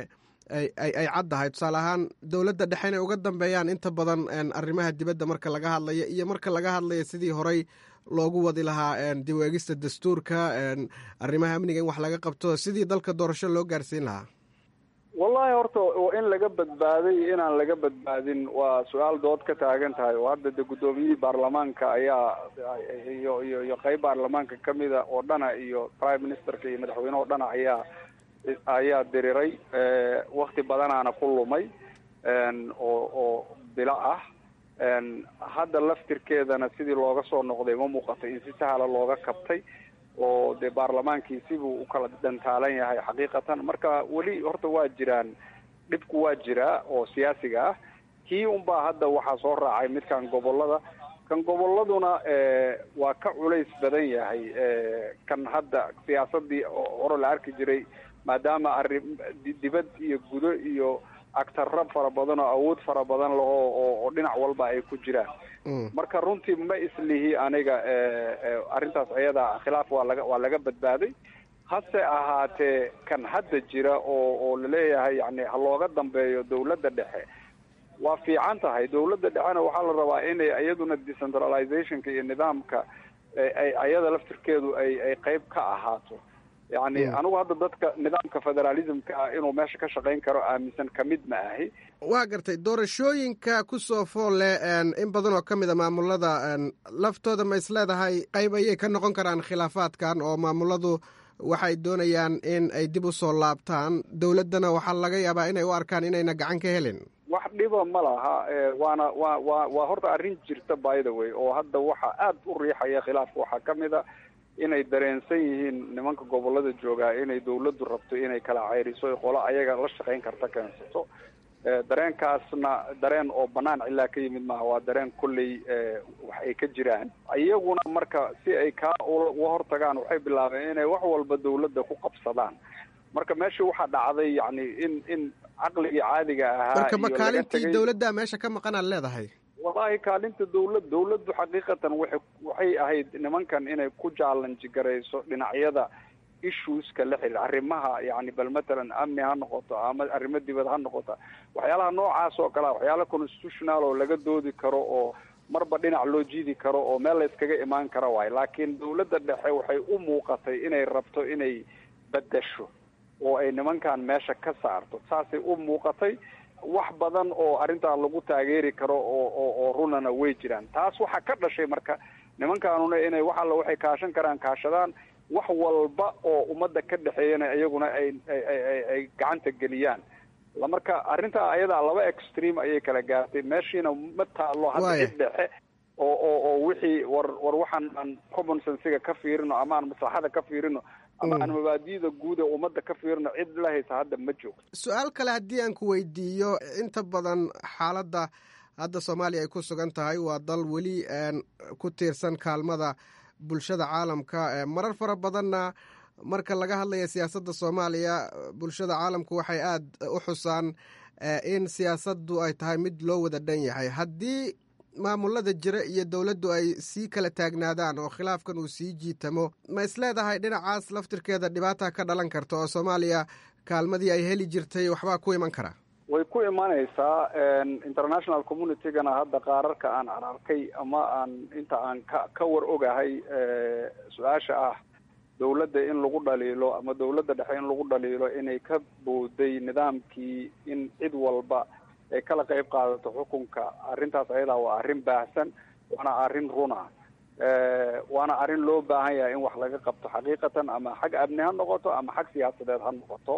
ay caddahay tusaale ahaan dowladda dhexe inay uga dambeeyaan inta badan arrimaha dibadda marka laga hadlayo iyo marka laga hadlayo sidii horey loogu wadi lahaa diweegista dastuurka arrimaha amniga in wax laga qabto sidii dalka doorasho loo gaarsiin lahaa wallahi horta in laga badbaaday inaan laga badbaadin waa su-aal dood ka taagan tahay oo hadda de guddoomiyihii baarlamaanka ayaa iyo iyo iyo qeyb baarlamaanka kamida oo dhana iyo prime ministerka iyo madaxweyne oo dhana ayaa ayaa diriray wakti badanaana ku lumay oo oo bilo ah hadda laftirkeedana sidii looga soo noqday ma muuqato in si sahla looga kabtay oo dee baarlamaankii sibuu u kala dhantaalan yahay xaqiiqatan marka weli horta waa jiraan dhibku waa jiraa oo siyaasiga ah kii unbaa hadda waxaa soo raacay midkan gobolada kan goboladuna waa ka culays badan yahay kan hadda siyaasadii hore la arki jiray maadaama arri dibad iyo gudo iyo agtarra fara badan oo awood fara badan laho oo dhinac walba ay ku jiraan marka runtii ma islihi aniga arrintaas ayada khilaaf waa laga waa laga badbaaday hase ahaatee kan hadda jira oo oo laleeyahay yani ha looga dambeeyo dawladda dhexe waa fiican tahay dawladda dhexena waxaa la rabaa inay iyaduna decentralizationka iyo nidaamka ay ayada laftirkeedu ay ay qeyb ka ahaato yani anigu hadda dadka nidaamka federalismka ah inuu meesha ka shaqayn karo aaminsan kamid ma ahi waa gartay doorashooyinka ku soo fool leh in badan oo ka mid a maamulada laftooda ma is leedahay qayb ayay ka noqon karaan khilaafaadkan oo maamuladu waxay doonayaan in ay dib u soo laabtaan dowladdana waxaa laga yaabaa inay u arkaan inayna gacan ka helin wax dhiba ma laha waana wa wa waa horta arrin jirta by the way oo hadda waxa aada u riixaya khilaafka waxaa ka mid a inay dareensan yihiin nimanka gobolada joogaa inay dawladdu rabto inay kala ceyriso qolo ayaga la shaqayn karta keensato dareenkaasna dareen oo banaan cilaa ka yimid maaha waa dareen kolley wax ay ka jiraan iyaguna marka si ay kaa uga hortagaan waxay bilaabeen inay wax walba dawladda ku qabsadaan marka meesha waxaa dhacday yani in in caqligii caadiga ahaa marka makaalintii dawladda meesha ka maqanaad leedahay wallahi kaalinta dawlad dawladdu xaqiiqatan waxay waxay ahayd nimankan inay ku jaalanji garayso dhinacyada issueska la xiriir arrimaha yani bal matalan amni ha noqoto ama arrimo dibad ha noqota waxyaalaha noocaas oo kalea waxyaala constitutional oo laga doodi karo oo marba dhinac loo jiidi karo oo meel la iskaga imaan kara waayo laakiin dawladda dhexe waxay u muuqatay inay rabto inay bedasho oo ay nimankan meesha ka saarto saasay u muuqatay wax badan oo arrintaa lagu taageeri karo oo oo oo runana way jiraan taas waxaa ka dhashay marka nimankaanuna inay wax alla waxay kaashan karaan kaashadaan wax walba oo ummadda ka dhexeeyana iyaguna ay ay ay ay gacanta geliyaan marka arrintaa ayadaa laba extreme ayay kala gaartay meeshiina ma taalo hadda Waaya. cid dhexe oo oo oo wixii war war waxaan aan common sensiga ka fiirino ama aan maslaxada ka fiirino ama Mm. aan mabaadi'da guud ee ummadda ka fiirino cid la haysa hadda ma joogto su-aal kale haddii aan ku weydiiyo inta badan xaaladda hadda soomaaliya ay ku sugan tahay waa dal weli een, ku tiirsan kaalmada bulshada caalamka ee marar fara badanna marka laga hadlaya siyaasadda soomaaliya bulshada caalamku waxay aada u xusaan eh, in siyaasaddu ay tahay mid loo wada dhan yahay haddii maamulada jira iyo dowladdu ay sii kala taagnaadaan oo khilaafkan uu sii jiitamo ma isleedahay dhinacaas laftirkeeda dhibaata ka dhalan karta oo soomaaliya kaalmadii ay heli jirtay waxbaa ku iman kara way ku imanaysaa international communitygana hadda qaararka aan ararkay ama aan inta aan ka ka war ogahay eh, su-aasha ah dowladda in lagu dhaliilo ama dowladda dhexe in lagu dhaliilo inay ka booday nidaamkii in cid walba ay kala qayb qaadato xukunka arrintaas ayadaa waa arrin baahsan waana arrin runa Eh, waana arrin loo baahan yahay in wax laga qabto xaqiiqatan ama xag amni ha noqoto ama xag siyaasadeed ha noqoto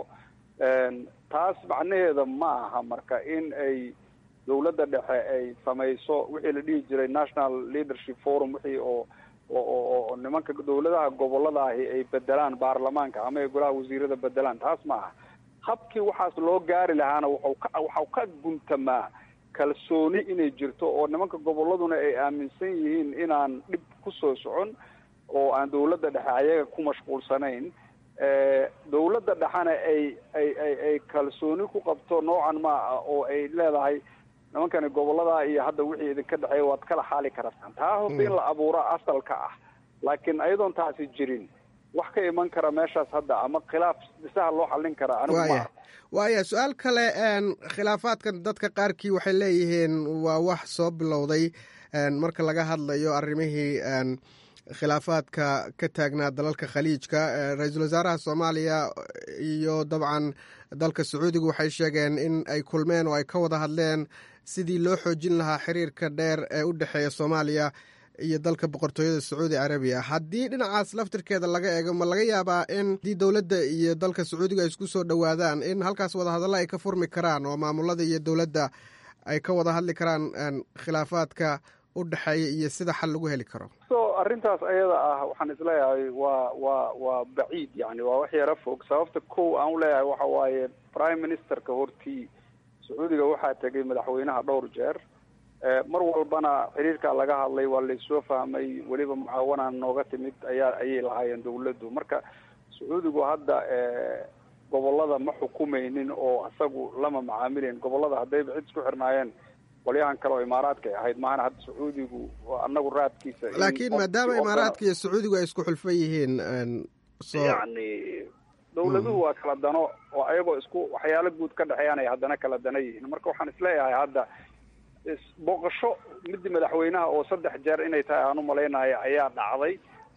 En, taas macnaheeda ma aha marka in ay dowladda dhexe ay samayso wixii la dhihi jiray national leadership forum wixii oo oo oo oo nimanka dowladaha gobolada ahi ay bedelaan baarlamaanka ama ay golaha wasiirada bedelaan taas ma aha habkii waxaas loo gaari lahaana waxau ka waxau ka guntamaa kalsooni inay jirto oo nimanka goboladuna ay aaminsan yihiin inaan dhib ku soo socon oo aan dowladda dhexe ayaga ku mashquulsanayn Eh, dowladda dhexena ay ay ay ay kalsooni ku qabto noocan ma ah oo ay leedahay nimankani gobolada iyo hadda wixii idinka dhexeeya waad kala xaali kartaan taa horta in la abuuro asalka ah laakiin ayadoon taasi jirin wax ka iman kara meeshaas hadda ama khilaaf dhisaha loo xallin karaa anigu waaya ma waaya su-aal kale een, khilaafaadkan dadka qaarkii waxay leeyihiin waa wax soo bilowday een, marka laga hadlayo arrimihii een, khilaafaadka ka taagnaa dalalka khaliijka Eh, ra-iisul wasaaraha soomaaliya iyo dabcan dalka sacuudiga waxay sheegeen in ay kulmeen oo ay ka wada hadleen sidii loo xoojin lahaa xiriirka dheer ee u dhexeeya soomaaliya iyo dalka boqortooyada sacuudi carabiya haddii dhinacaas laftirkeeda laga eego ma laga yaabaa in haddii dowladda iyo dalka sacuudiga ay isku soo dhowaadaan in halkaas wadahadallo ay ka furmi karaan oo maamulada iyo dowladda ay ka wada hadli karaan een, khilaafaadka u dhexeeya iyo sida xal lagu heli karo so arrintaas ayada ah waxaan isleeyahay waa waa waa baciid yani waa wax yaro fog sababta kow aan uleeyahay waxa waaye prime ministerka hortii sacuudiga waxaa tegay madaxweynaha dhowr jeer Eh, mar walbana xiriirkaa laga hadlay waa laysoo fahmay weliba mucaawanaa nooga timid ayaa ayay lahaayeen dowladdu marka sacuudigu hadda eh, gobolada ma xukumaynin oo isagu lama macaamilayn gobolada haddayba cid isku xirnaayeen qolyahan kale oo imaaraadka ay ahayd maahana hadda sacuudigu waa anagu raadkiisa in laakiin qofkii maadaama ogolaa- imaaraadka iyo sacuudigu ay isku xulfan yihiin een, soo yacni dowladuhu waa kala dano oo ayagoo isku waxyaalo guud ka dhexeeyaan ay haddana kala dana yihiin marka waxaan isleeyahay hadda is- booqasho midii madaxweynaha oo saddex jeer inay tahay aan umalaynayo ayaa dhacday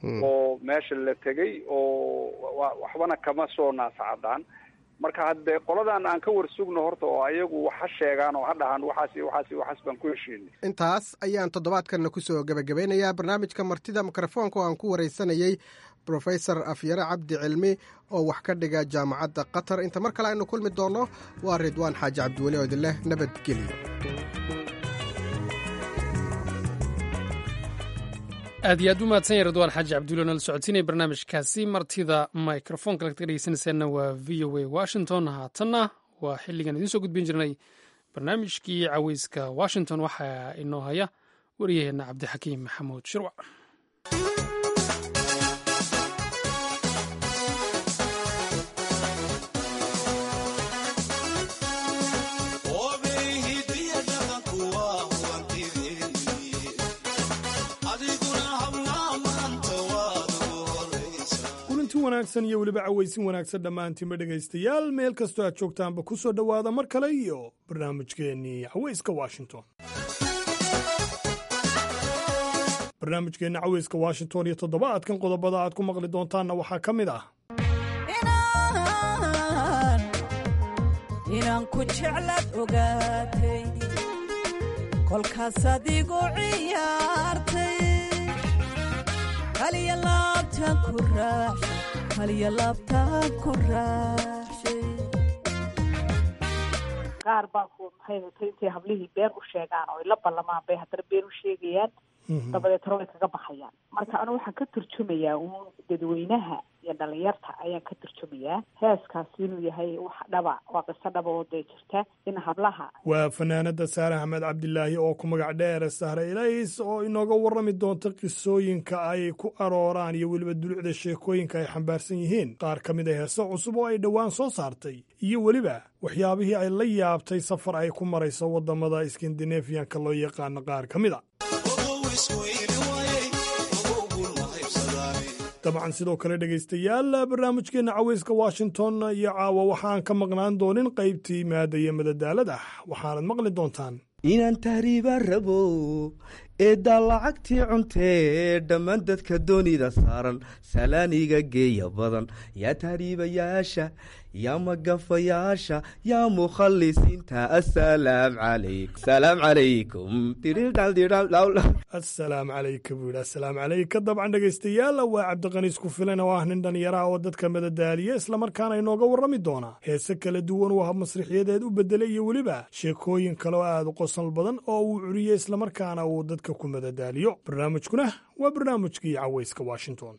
oo meesha la tegay oo wa- waxbana kama soo naasacadaan marka haddee qoladan aan ka warsugno horta oo ayagu wax ha sheegaan oo ha dhahaan waxaas iyo waxaas iyo waxaas baan ku heshiinay intaas ayaan toddobaadkanna kusoo gebagabeynayaa barnaamijka martida mikrofoonka oo aan ku wareysanayey brofesor afyare cabdi cilmi oo wax ka dhiga jaamacadda qatar inta mar kale aynu kulmi doonno waa ridwaan xaaji cabdiweli oo idin leh nabadgelyo aad iyo aad u mahadsan yahay ridwaan xaaji cabdulla nala socodsiinaya barnaamijkaasi martida microfonka lagta dhegeysanaysaana waa v o a washington haatanna waa xilligan idiin soo gudbin jirnay barnaamijkii caweyska washington waxaa inoo haya waryaheena cabdixakiim maxamuud shirwac kulanti wanaagsan iyo weliba cawaysin wanaagsan dhammaantiinba dhegaystayaal meel kastoo aad joogtaanba ku soo dhowaada mar kale iyo barnaamijkeennii cawayska washington barnaamijkeenna cawayska washington iyo toddobaadkan qodobada aad ku maqli doontaanna waxaa ka mid ah inaan ku jeclaad ogaatay kolkaas adigu ciyaartay kaliya laabtaan ku raaxshay kaliya laabtaan ku raaxshay qaar baa ku maxay hatay intay hablihii been u sheegaan oo ay la ballamaan bay haddana been u sheegayaan dabadeetna way kaga baxayaan marka anu waxaan ka turjumayaa uun dadweynaha iyo dhalinyarta ayaan ka turjumayaa heeskaasi inuu yahay wax dhaba waa qiso dhaba oo dee jirta in hablaha waa fanaanada saare axmed cabdilaahi oo ku magac dheer sahre ilays oo inooga warrami doonta qisooyinka ay ku arooraan iyo weliba dulucda sheekooyinka ay xambaarsan yihiin qaar ka mid a heese cusub oo ay dhowaan soo saartay iyo weliba waxyaabihii ay la yaabtay safar ay ku marayso waddamada skandinafiyanka loo yaqaano qaar ka mid a dabcan sidoo kale dhegaystayaal barnaamijkeenna caweyska washington iyo caawa waxaan ka maqnaan doonin qaybtii maada iyo madadaalada waxaanad maqli doontaan inaan tahriibaan rabo eeddaa lacagtii cuntee dhammaan dadka doonida saaran salaaniga geeya badan yaa tahriibayaasha yaa magafayaasha yaa mukhalisiinta asalaam calayk salaam calaykum asalaam calayka buu yidhi asalaam calayka dabcan dhegaystayaal waa cabdiqaniis ku filan oo ah nin dhallinyaraha oo dadka madadaaliya islamarkaana inooga warrami doona heese kala duwan uu hab masrixiyadeed u bedelay iyo weliba sheekooyin kale oo aad u qosol badan oo uu curiyey islamarkaana uu dadka ku madadaaliyo barnaamijkuna waa barnaamijkii caweyska washington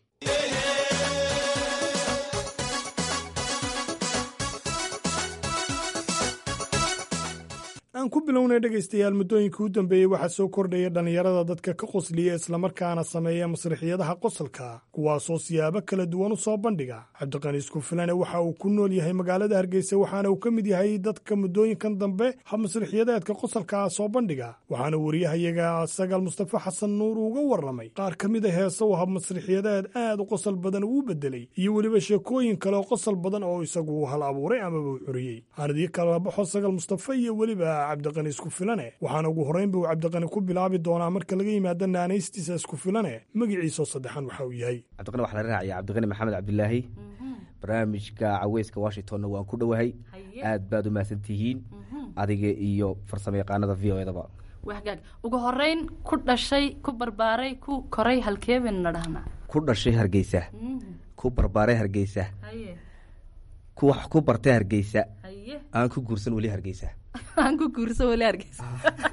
aan ku bilownay dhegaystayaal muddooyinkii u dambeeyey waxaa soo kordhaya dhallinyarada dadka ka qosliya islamarkaana sameeya masrixiyadaha qosolka kuwaasoo siyaabo kala duwan u soo bandhiga cabdiqaniis kufilane waxa uu ku nool yahay magaalada hargeysa waxaana uu ka mid yahay dadka muddooyinkan dambe hab masrixiyadeedka qosolkaa soo bandhiga waxaana wariyahayaga sagaal mustafa xasan nuur uga warramay qaar ka mid a heese uu hab masrixiyadeed aad u qosol badan uu bedelay iyo weliba sheekooyin kale oo qosol badan oo isagu uu hal abuuray amaba uu curiyey aanadii kala baxo sagaal mustafa iyo weliba cabdiqani isku filane waxaana ugu horreynba uu cabdiqani ku bilaabi doonaa marka laga yimaado naanaystiisa isku filane magaciisoo saddexan waxa uu yahay cabdiqani waxaa la raacaya cabdiqani maxamed cabdilaahi barnaamijka caweyska washingtonna waan ku dhowahay aad baad u mahadsan tihiin adiga iyo farsamo yaqaanada v o edaba wagaag ugu horeyn ku dhashay ku barbaaray ku koray halkeebayna dhahnaa ku dhashay hargeysa ku barbaaray hargeysa ku wax ku bartay hargeysa aan ku guursan weli hargeysa aan ku guursan weli hargeysa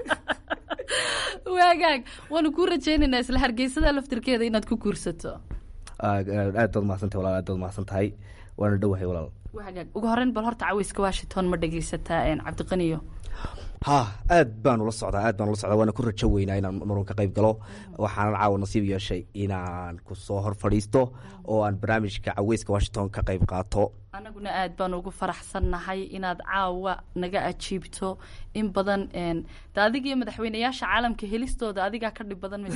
wagaag waanu kuu rajaynaynaa isla hargeysada laftirkeeda inaad ku guursato aad baad mahadsantahay walaal aad baad mahadsan tahay waana dhowahay walaal wagaag ugu horeyn bal horta caweyska washington ma dhegeysataa cabdiqaniyo ha aad baan ula socdaa aad baan ula socdaa waana ku rajo weynaa inaan marun ka qayb galo waxaanan caawa nasiib yeeshay inaan kusoo hor fadhiisto oo aan barnaamijka caweyska washington ka qayb qaato anaguna aad baan ugu faraxsannahay inaad caawa naga ajiibto in badan de adigiyo madaxweyneyaasha caalamka helistooda adigaa ka dhib badan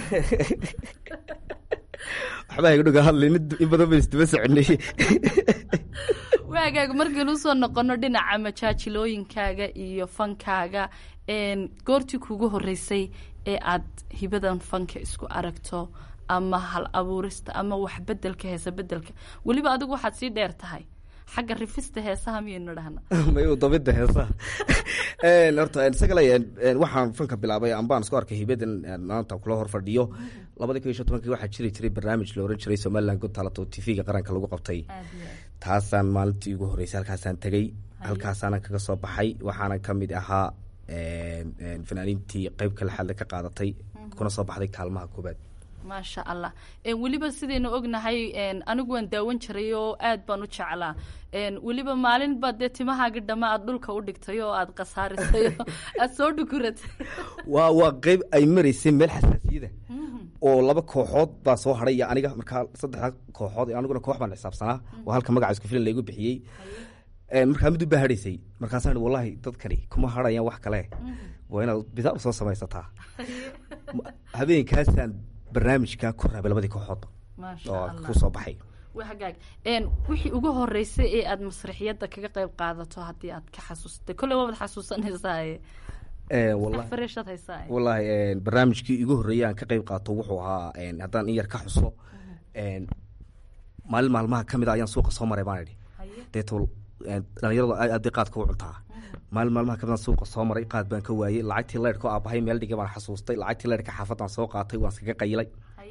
waxbaa iga dhuga hadlay in badan ba isdaba soconay waagaag markaynu usoo noqono dhinaca majaajilooyinkaaga iyo fankaaga goortii kugu horeysay ee aad hibadan fanka isku aragto ama hal abuurista ama wax bedelka heesa bedelka weliba adigu waxaad sii dheer tahay xagga rifista heesaha miyaynu dhahna may dabida heesaha horta isagale waxaan fanka bilaabay ambaan isku arkay hibadan maanta kula hor fadhiyo labadii kun iyo shan tobankii waxaa jiri jiray barnaamij la oran jiray somaliland good talent oo tv-ga qaranka lagu qabtay taasaan maalintii ugu horreysay halkaasaan tegey halkaasaanan kaga soo baxay waxaanan ka mid ahaa fanaaniintii qeyb kale xadle ka qaadatay kuna soo baxday kaalmaha koobaad maasha allah weliba sidaynu ognahay anigu waan daawan jiray oo aad baan u jeclaa weliba maalin baad dee timahaaga dhama aad dhulka u dhigtay oo aad khasaarisay oo aad soo dhukuratay waa waa qeyb ay maraysay meel xasaasiyada oo laba kooxood baa soo hadhay iyo aniga markaa saddexda kooxood aniguna koox baan xisaabsanaa oo halka magaca isku filan laygu bixiyey markaa mid ubaa hadhaysay markaasaan wallahi dadkani kuma hadhayaan wax kale waa inaad bidaar soo samaysataa habeenkaasaan barnaamijka ku raabay labadii kooxoodba oo ku soo baxay hagaag wixii ugu horeysay ee aada masraxiyadda kaga qayb qaadato haddii aad ka xasuustay kolley waabad xasuusanaysaa fareshad haysaa wallaahi barnaamijkii igu horreeyay aan ka qayb qaato wuxuu ahaa haddaan in yar ka xuso maalin maalmaha ka mid a ayaan suuqa soo maray baan idhi deeto dhalinyaradu aad bay qaadka u cuntaa maalin maalmaha kamid aan suuqa soo maray qaad baan ka waayey lacagtii leyrhka oo aabahay meel dhigay baan xasuustay lacagtii leyrhka xaafadaan soo qaatay waan iskaga qayilay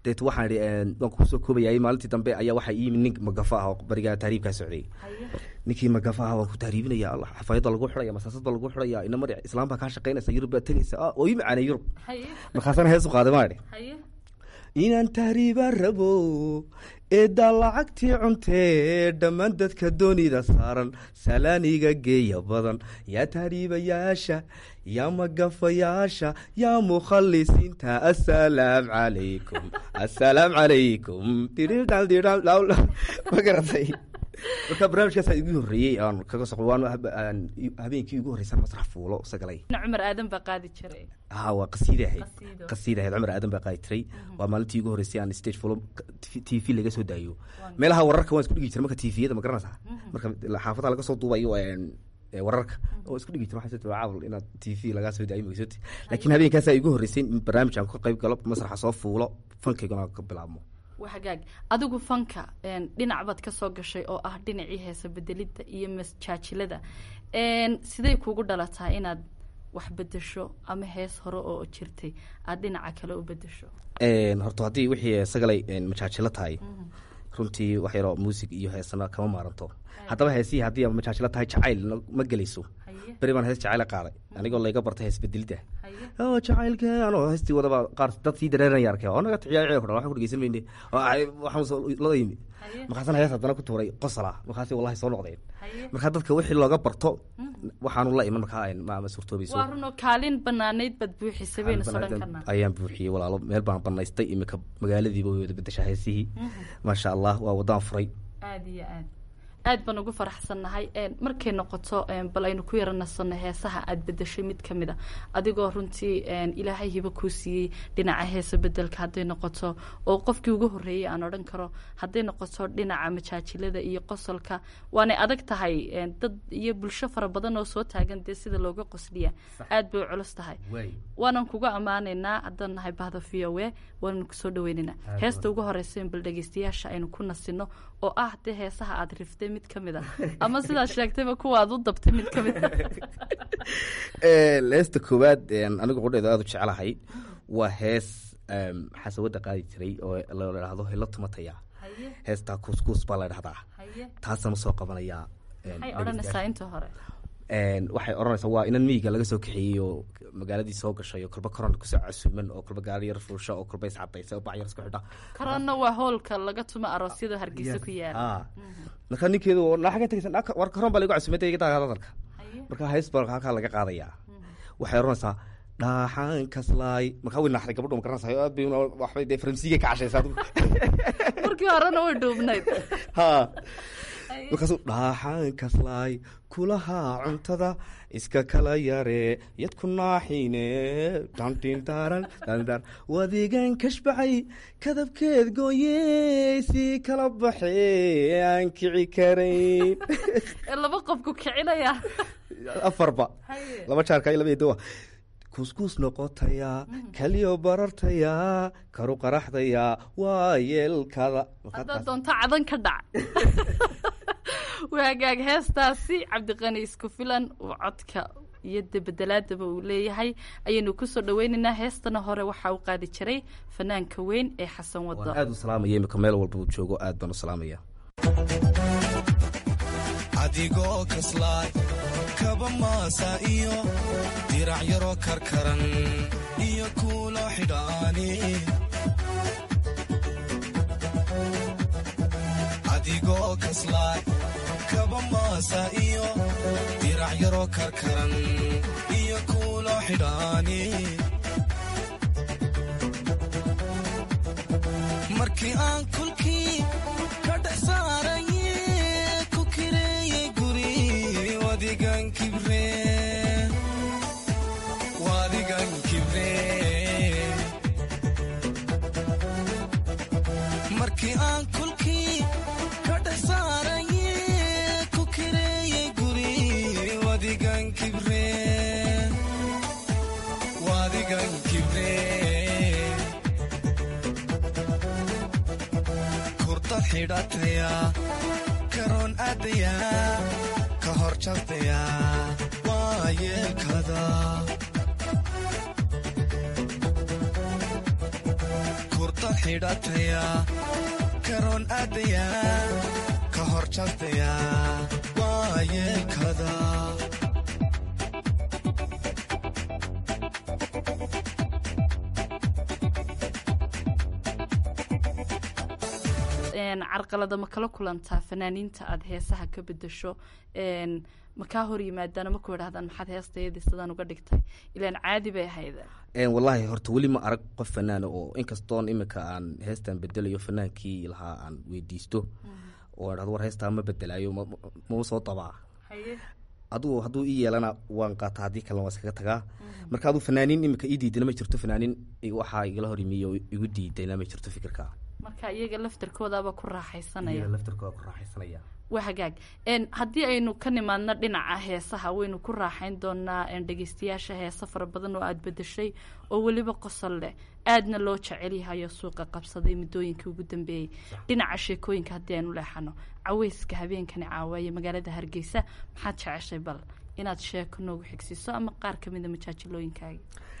deet waxaan idhi waan kusoo koobayay maalintii dambe ayaa waxaa ii yimid nin magafa ah oo bariga tahriibkaa socday ninkii magafa ah waan ku tahriibinaya allah xafaayadda lagu xidhaya masaasad baa lagu xidhaya ina mar islaam baa kaa shaqaynaysa yurub baa tegaysa ah oo ii macaanay yurub markaasana hees u qaaday maa idhi inaan tahriiba rabo eeddaa lacagtii cuntee dhammaan dadka doonida saaran salaaniga geeya badan yaa tahriibayaasha yaa magafayaasha yaa mukhalisiinta assalaam calaykum assalaam calaykum ma garatay marka barnaamijkaasa igu horreeyey aan kaga soqo waan habeenkii igu horreysan masrax fuulo sagalay cumar aadan baa qaadi jiray ha waa qasiida ahayd qasiida ahayd cumar aadan baa qaadi jiray waa maalintii igu horreysay aan stage fulo t v laga soo daayo meelaha wararka waan isku dhigi jiray marka tviyada ma garanaysaa marka xaafadaha laga soo duubayo wararka oo isku dhigi jira waxaa caawal inaad t v lagaa soo daayo magsoti laakiin habeenkaasaa igu horreysay in barnaamij aan ka qayb galo masraxa soo fuulo fankayguna ka bilaabmo hagaag adigu fanka dhinac baad ka soo gashay oo ah dhinacii heesa bedelidda iyo masjaajilada sidey kugu dhalataa inaad wax bedesho ama hees hore oo jirtay aad dhinaca kale u bedesho horta haddii wixii sagalay majaajilo tahay runtii wax yaroo muusig iyo heesana kama maaranto haddaba heesihii haddii majaajilo tahay jacayl ma gelayso beri baan hees jacayla qaaday anigoo layga bartay hees bedelidda oo jacaylka anoo heestii wadaba qaar dad sii dareeranaya arkay oo naga ticiyaa ceel kudhan waxaan ku dhegeysan mayne waxaan lada yimi markaasana hees haddana ku tuuray qosala markaasi wallahi soo noqdeen marka dadka wixii looga barto waxaanu la iman markaa ma suurtoobayso waa runoo kaalin banaanayd baad buuxisay baynu sodhan karnaa ayaan buuxiyey walaalo meel baan banaystay imika magaaladiiba way wada bedeshaa heesihii maasha allah waa wadaan furay aada iyo aad aad baan ugu faraxsannahay markay noqoto bal aynu ku yara nasanno heesaha aada bedeshay mid ka mid a adigoo runtii ilaahay hiba kuu siiyey dhinaca heesa bedelka hadday noqoto oo qofkii ugu horreeyey aan odhan karo hadday noqoto dhinaca majaajilada iyo qosolka waanay adag tahay dad iyo bulsho fara badan oo soo taagan dee sida looga qosliya aad bay u culus tahay waanan kuga ammaanaynaa haddaan nahay bahda v o e waanan kusoo dhaweynaynaa heesta ugu horeysa bal dhegeystayaasha aynu ku nasino oo ah dee heesaha aada riftay mid ka mid a ama sidaad sheegtayba kuwa aad u dabtay mid ka mid a heesta koowaad anigu qudheeda aada u jeclahay waa hees xasawada qaadi jiray oo la dhahdo helo tumataya heestaa kuuskuus baa la dhahdaa taasaan usoo qabanayaa maxay odhanaysaa inta hore waxay odhanaysaa waa inan miyiga laga soo kaxeeyey oo magaaladii soo gashay oo kolba koron kusoo casuuman oo kolba gaari yar fuusha oo kolba iscadaysa oo bacyar isku xidha koronna waa hoolka laga tumo aroosyada hargeysa ku yaala marka ninkeedu naxaga tegaysan war koron baa lagu casuumay iga daa hadalka marka hees baa halkaa laga qaadayaa waxay odhanaysaa dhaaxaan kaslaay markaa way naxday gabadho ma garanaysaa aad bay waxbay dee faransiiga ka cashaysa adigu markii horena way dhuubnayd ha markaasuu dhaaxaan kaslaay kulahaa cuntada iska kala yare yadku naaxiine dhandhindaaran dhandar wadigan kashbacay kadabkeed gooyey sii kala baxee aan kici karayn laba qofku kicinaya afarba laba jaarka iyo laba edowa kuuskuus noqotayaa kaliyo barartayaa karu qaraxdayaa waa yeelkada haddaad doonto cadan ka dhac waagaag heestaasi cabdiqani isku filan uu codka iyo debedelaadaba uu leeyahay ayaynu kusoo dhaweynaynaa heestana hore waxaa u qaadi jiray fanaanka weyn ee xasan wado aad u salaamaya imika meel walba uu joogo aad baan u salaamaya adigoo kaslaay kaba maasa iyo dirac yaroo karkaran iyo kuulo xidhaani adigoo kaslaay kaba maasa iyo dirac yaroo karkaran iyo kuulo xidhaani markii aan kulkii ka dhex saaraye ku kireeyey guri wadigan kibre wadigan kibre markii aan kulkii ka dhex saaraye ku kireeyey guri wadigan kibre wadigan kibre kurdad xidhataya karoon aadaya ka hor jabtaya waa yeelkada kurdad xidhataya karoon aadaya ka hor jastaya waa yeelkada carqalada ma kala kulantaa fanaaniinta aada heesaha ka bedasho ma kaa hor yimaadaan ma ku idhahdaan maxaad heestayadii sidaan uga dhigtay ilaan caadi bay ahayd wallaahi horta weli ma arag qof fanaana oo inkastoon iminka aan heestan bedelayo fanaankii lahaa aan weydiisto oo dhahdo war heestaa ma bedelaayo mau soo dabaa adugu hadduu ii yeelana waan qaataa haddii kalena waa iskaga tagaa marka aduu fanaaniin iminka ii diidana ma jirto fanaaniin waxaa igala hor yimiy oo igu diidayna ma jirto fikirka marka iyaga laftarkoodaaba ku raaxaysanaya laftarkooda ku raaxaysanaya waa hagaag haddii aynu ka nimaadno dhinaca heesaha waynu ku raaxayn doonaa dhegeystayaasha heesa fara badan oo aada bedeshay oo weliba qosol leh aadna loo jecel yahayo suuqa qabsaday muddooyinkii ugu dambeeyey dhinaca sheekooyinka haddii aynu leexano caweyska habeenkani caawaye magaalada hargeysa maxaad jeceshay bal inaad sheeko noogu xigsiiso ama qaar kamida majaajilooyinkaaga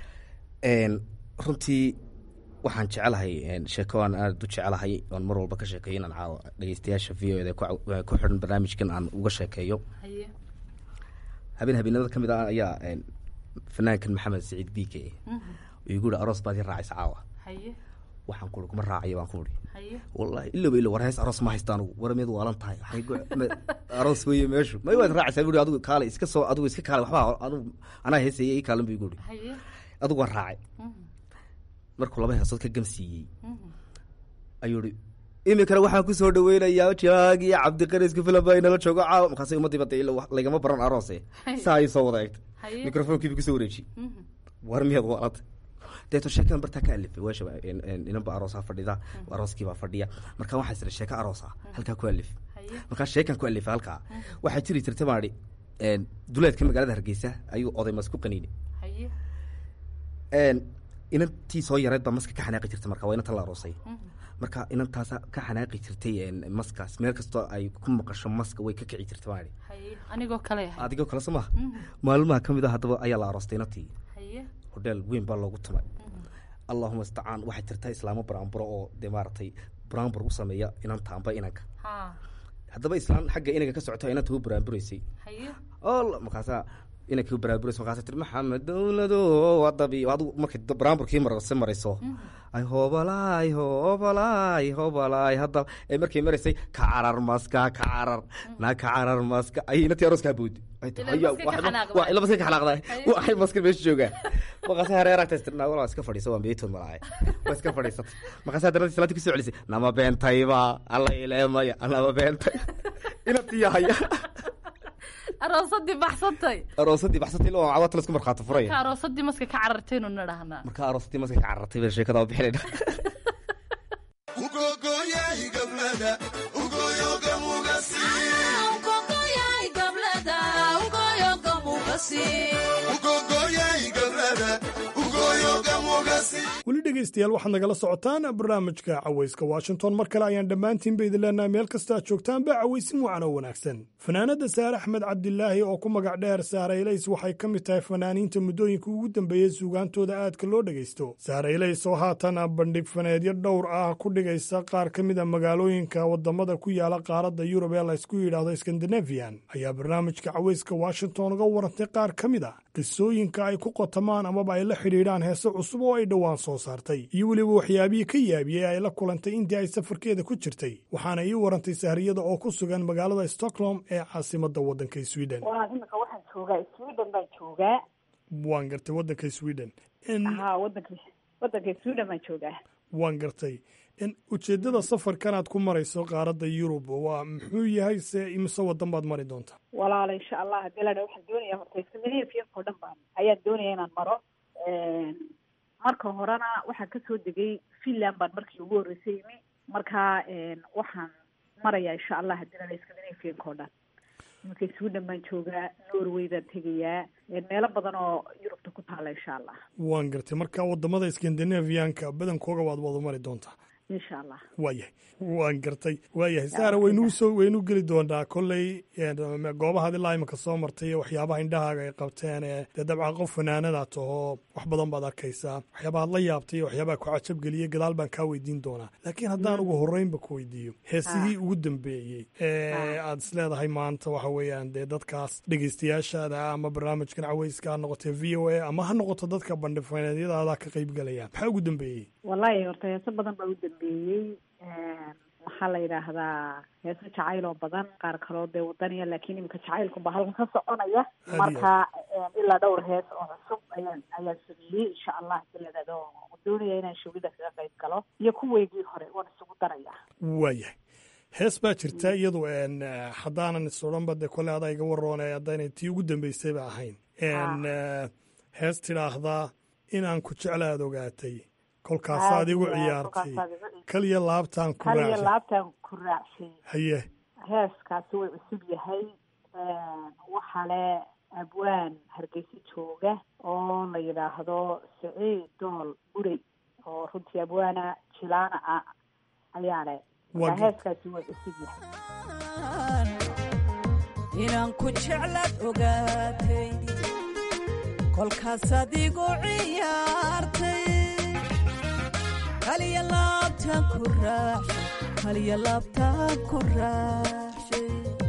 runtii waxaan jecelahay sheeko aan aada u jecelahay oon mar walba ka sheekeeyo inaan caawa dhegeystayaasha v o eda ku xidhan barnaamijkan aan uga sheekeeyo habeen habeenada ka mid ah ayaa fanaankan maxamed saciid biike igu yihi aroos baad i raacaysa caawa waxaan ku kuma raacayo baan ku uri wallahi ilaba ilo war hees aroos ma haysta anugu war miyad waalan tahay aroos weeye meeshu may waad raacaysaa bui adigu kaale iska soo adigu iska kaale waxba adigu anaa heesaya ii kaalan bu igu uri adigu waan raacay markuu laba heesood ka gamsiiyey ayuu i iminkana waxaan kusoo dhaweynayaa jaagi cabdiqarisku filan baa inala joogo caawa markaas umadiiba de lagama baran aroose saa ay soo wada eegtay microfonkiiba kusoo wareeji war miyaad waalanta deeto sheekadan bartaa ka alifay weesha inanba aroosaa fadhida arooskiibaa fadhiya marka waxaa isira sheeka aroosa halkaa ku alif markaa sheekan ku alifay halkaa waxaa jiri jirta maadhi duleedka magaalada hargeysa ayuu oday masku qaniini inantii soo yareed baa maska ka xanaaqi jirtay marka waa inantan la aroosay marka inantaasa ka xanaaqi jirtay maskaas meel kastoo ay ku maqasho maska way ka kici jirtay maadi anigoo kale adigoo kale soo maha maalmaha ka mid a haddaba ayaa la aroostay inantii hodheel weyn baa loogu tumay allahuma istacaan waxay jirta islaamo baraanburo oo dee maaragtay baraanbur u sameeya inanta amba inanka haddaba islaan xagga inaga ka socota inanta u baraanburaysay markaasaa inankii baraaburays markaasa tiri maxamed dowlado wadabi adigu markay baraamburkii marse marayso ay hoobalaay hoobalaay hoobalaay hadda ee markay maraysay ka carar maska ka carar naa ka carar maska ay inantii arooskaa boodi ila maska ka xanaaqda waxay maska meesha joogaan markaasa hareer agtaas tirnaa walaa iska fadhiiso waa meetood malaahay waa iska fadhiisatay markaasa haddana islaantii kusoo celisay nama beentayba alla ileemaya nama beentay inantii haya aroosadii baxsantay aroosadii baxsantay ilaa cawata lasku markhaati furaya marka aroosadii maska ka carartaynu na dhahnaa marka aroosadii maska ka carartay baa sheekada waa bixinayna weli dhegaystayaal waxaad nagala socotaan barnaamijka cawayska washington mar kale ayaan dhammaantiinba idin leenahay meel kasta aad joogtaanba cawaysin wacan oo wanaagsan fanaanadda saare axmed cabdilaahi oo ku magac dheer saaraylays waxay ka mid tahay fanaaniinta muddooyinka ugu dambeeyey suugaantooda aadka loo dhegaysto saaraylays oo haatan bandhig faneedyo dhowr ah ku dhigaysa qaar ka mid a magaalooyinka wadamada ku yaala qaaradda yurub ee laysku yidhaahdo skandinafian ayaa barnaamijka cawayska washington uga warantay qaar ka mid a qisooyinka ay ku qotamaan amaba ay la xidhiidhaan heese cusub oo ay dhowaan soo saartay iyo weliba waxyaabihii ka yaabiyey ay la kulantay intii ay safarkeeda ku jirtay waxaana ii warantay sahriyada oo ku sugan magaalada stockholm ee caasimadda waddanka sweden imika waxaan joogaa sweden baan joogaa waan gartay waddanka sweden ha wadanka wadanka sweden baan joogaa waan gartay ujeeddada safarkanaad ku marayso qaaradda yurub waa muxuu yahay se imise wadan baad mari doontaa walaala insha allah hadii la dha waxaan doonaya horta scandinavianko dhan baan ayaan doonaya inaan maro marka horena waxaan kasoo degay finland baan markii ugu horreysay imi marka waxaan marayaa insha allah hadii la dha scandinavianko dhan iminka sweden baan joogaa norway baan tegayaa meelo badan oo yurubta ku taala insha allah waan gartay marka wadamada scandinavianka badankooga waad wada mari doontaa insha allah waayahay waan gartay waayahay saara waynuu soo waynuu geli doonaa kolley goobahaad ilaa iminka soo martay iyo waxyaabaha indhahaaga ay qabteen ee dee dabcan qof fanaanada tahoo wax badan baad arkaysaa waxyaabahaad la yaabtay iyo waxyaabaha ku cajabgeliyey gadaal baan kaa weydiin doonaa laakiin haddaan ugu horreynba ku weydiiyo heesihii ugu dambeeyey ee aad is leedahay maanta waxa weeyaan dee dadkaas dhegeystayaashaada ama barnaamijkan caweyska ha noqotee v o a ama ha noqoto dadka bandhifaneedyadaada ka qaybgalaya maxaa ugu dambeeyey wallahi horta heeso badan baa u dambeeyey maxaa la yidhaahdaa heeso jacayl oo badan qaar kaloo dee wadaniya laakiin iminka jacaylkunba halkan ka soconaya marka ilaa dhowr hees oo cusub ayaan ayaan sameeyey insha allah biladado doonaya inaan showgida kaga qayb galo iyo kuweygii hore waan isugu daraya waayahay hees baa jirta iyadu haddaanan is odhanba dee kole adaa iga waroone haddaynay tii ugu dambeysayba ahayn hees tidhaahdaa inaan ku jeclaad ogaatay kolkaasaad igu ciyaartay kaliya laabtaan ku kaliya raacshay laabtaan ku raacshay haye heeskaasi way cusub yahay waxaa le abwaan hargeysa jooga oo la yidhaahdo siciid dool burey oo runtii abwaana jilaana ah ayaa le marka heeskaasi way cusub yahay inaan ku jeclaad ogaatay kolkaasaad igu ciyaartay kaliya laabtaan ku raacshay kaliya laabtaan ku raacshay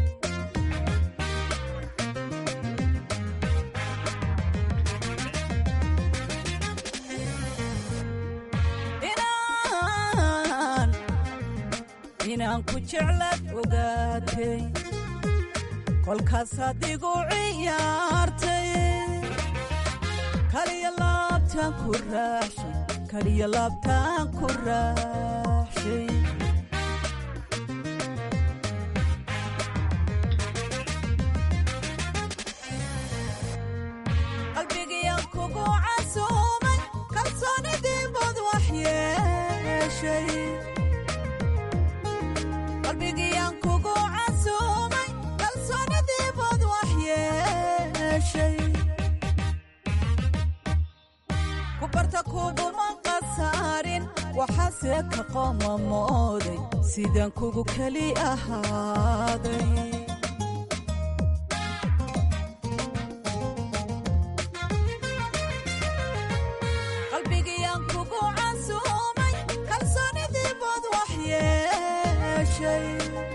inaan inaan ku jeclaad ogaatay kolkaasaad igu ciyaartay kaliya laabtaan ku raacshay kaliya laabtaan ku raacshay qalbigiyaan kugu casuumay kalsoonidii bad wax yeeshay qalbigiyaan kugu casuumay kalsoonidii bad wax yeeshay ku barta kuguma qasaarin waxaase ka qoomamooday sidaan kugu keli ahaaday qalbigiyaan kugu casuumay kalsoonidii bad wax yeeshay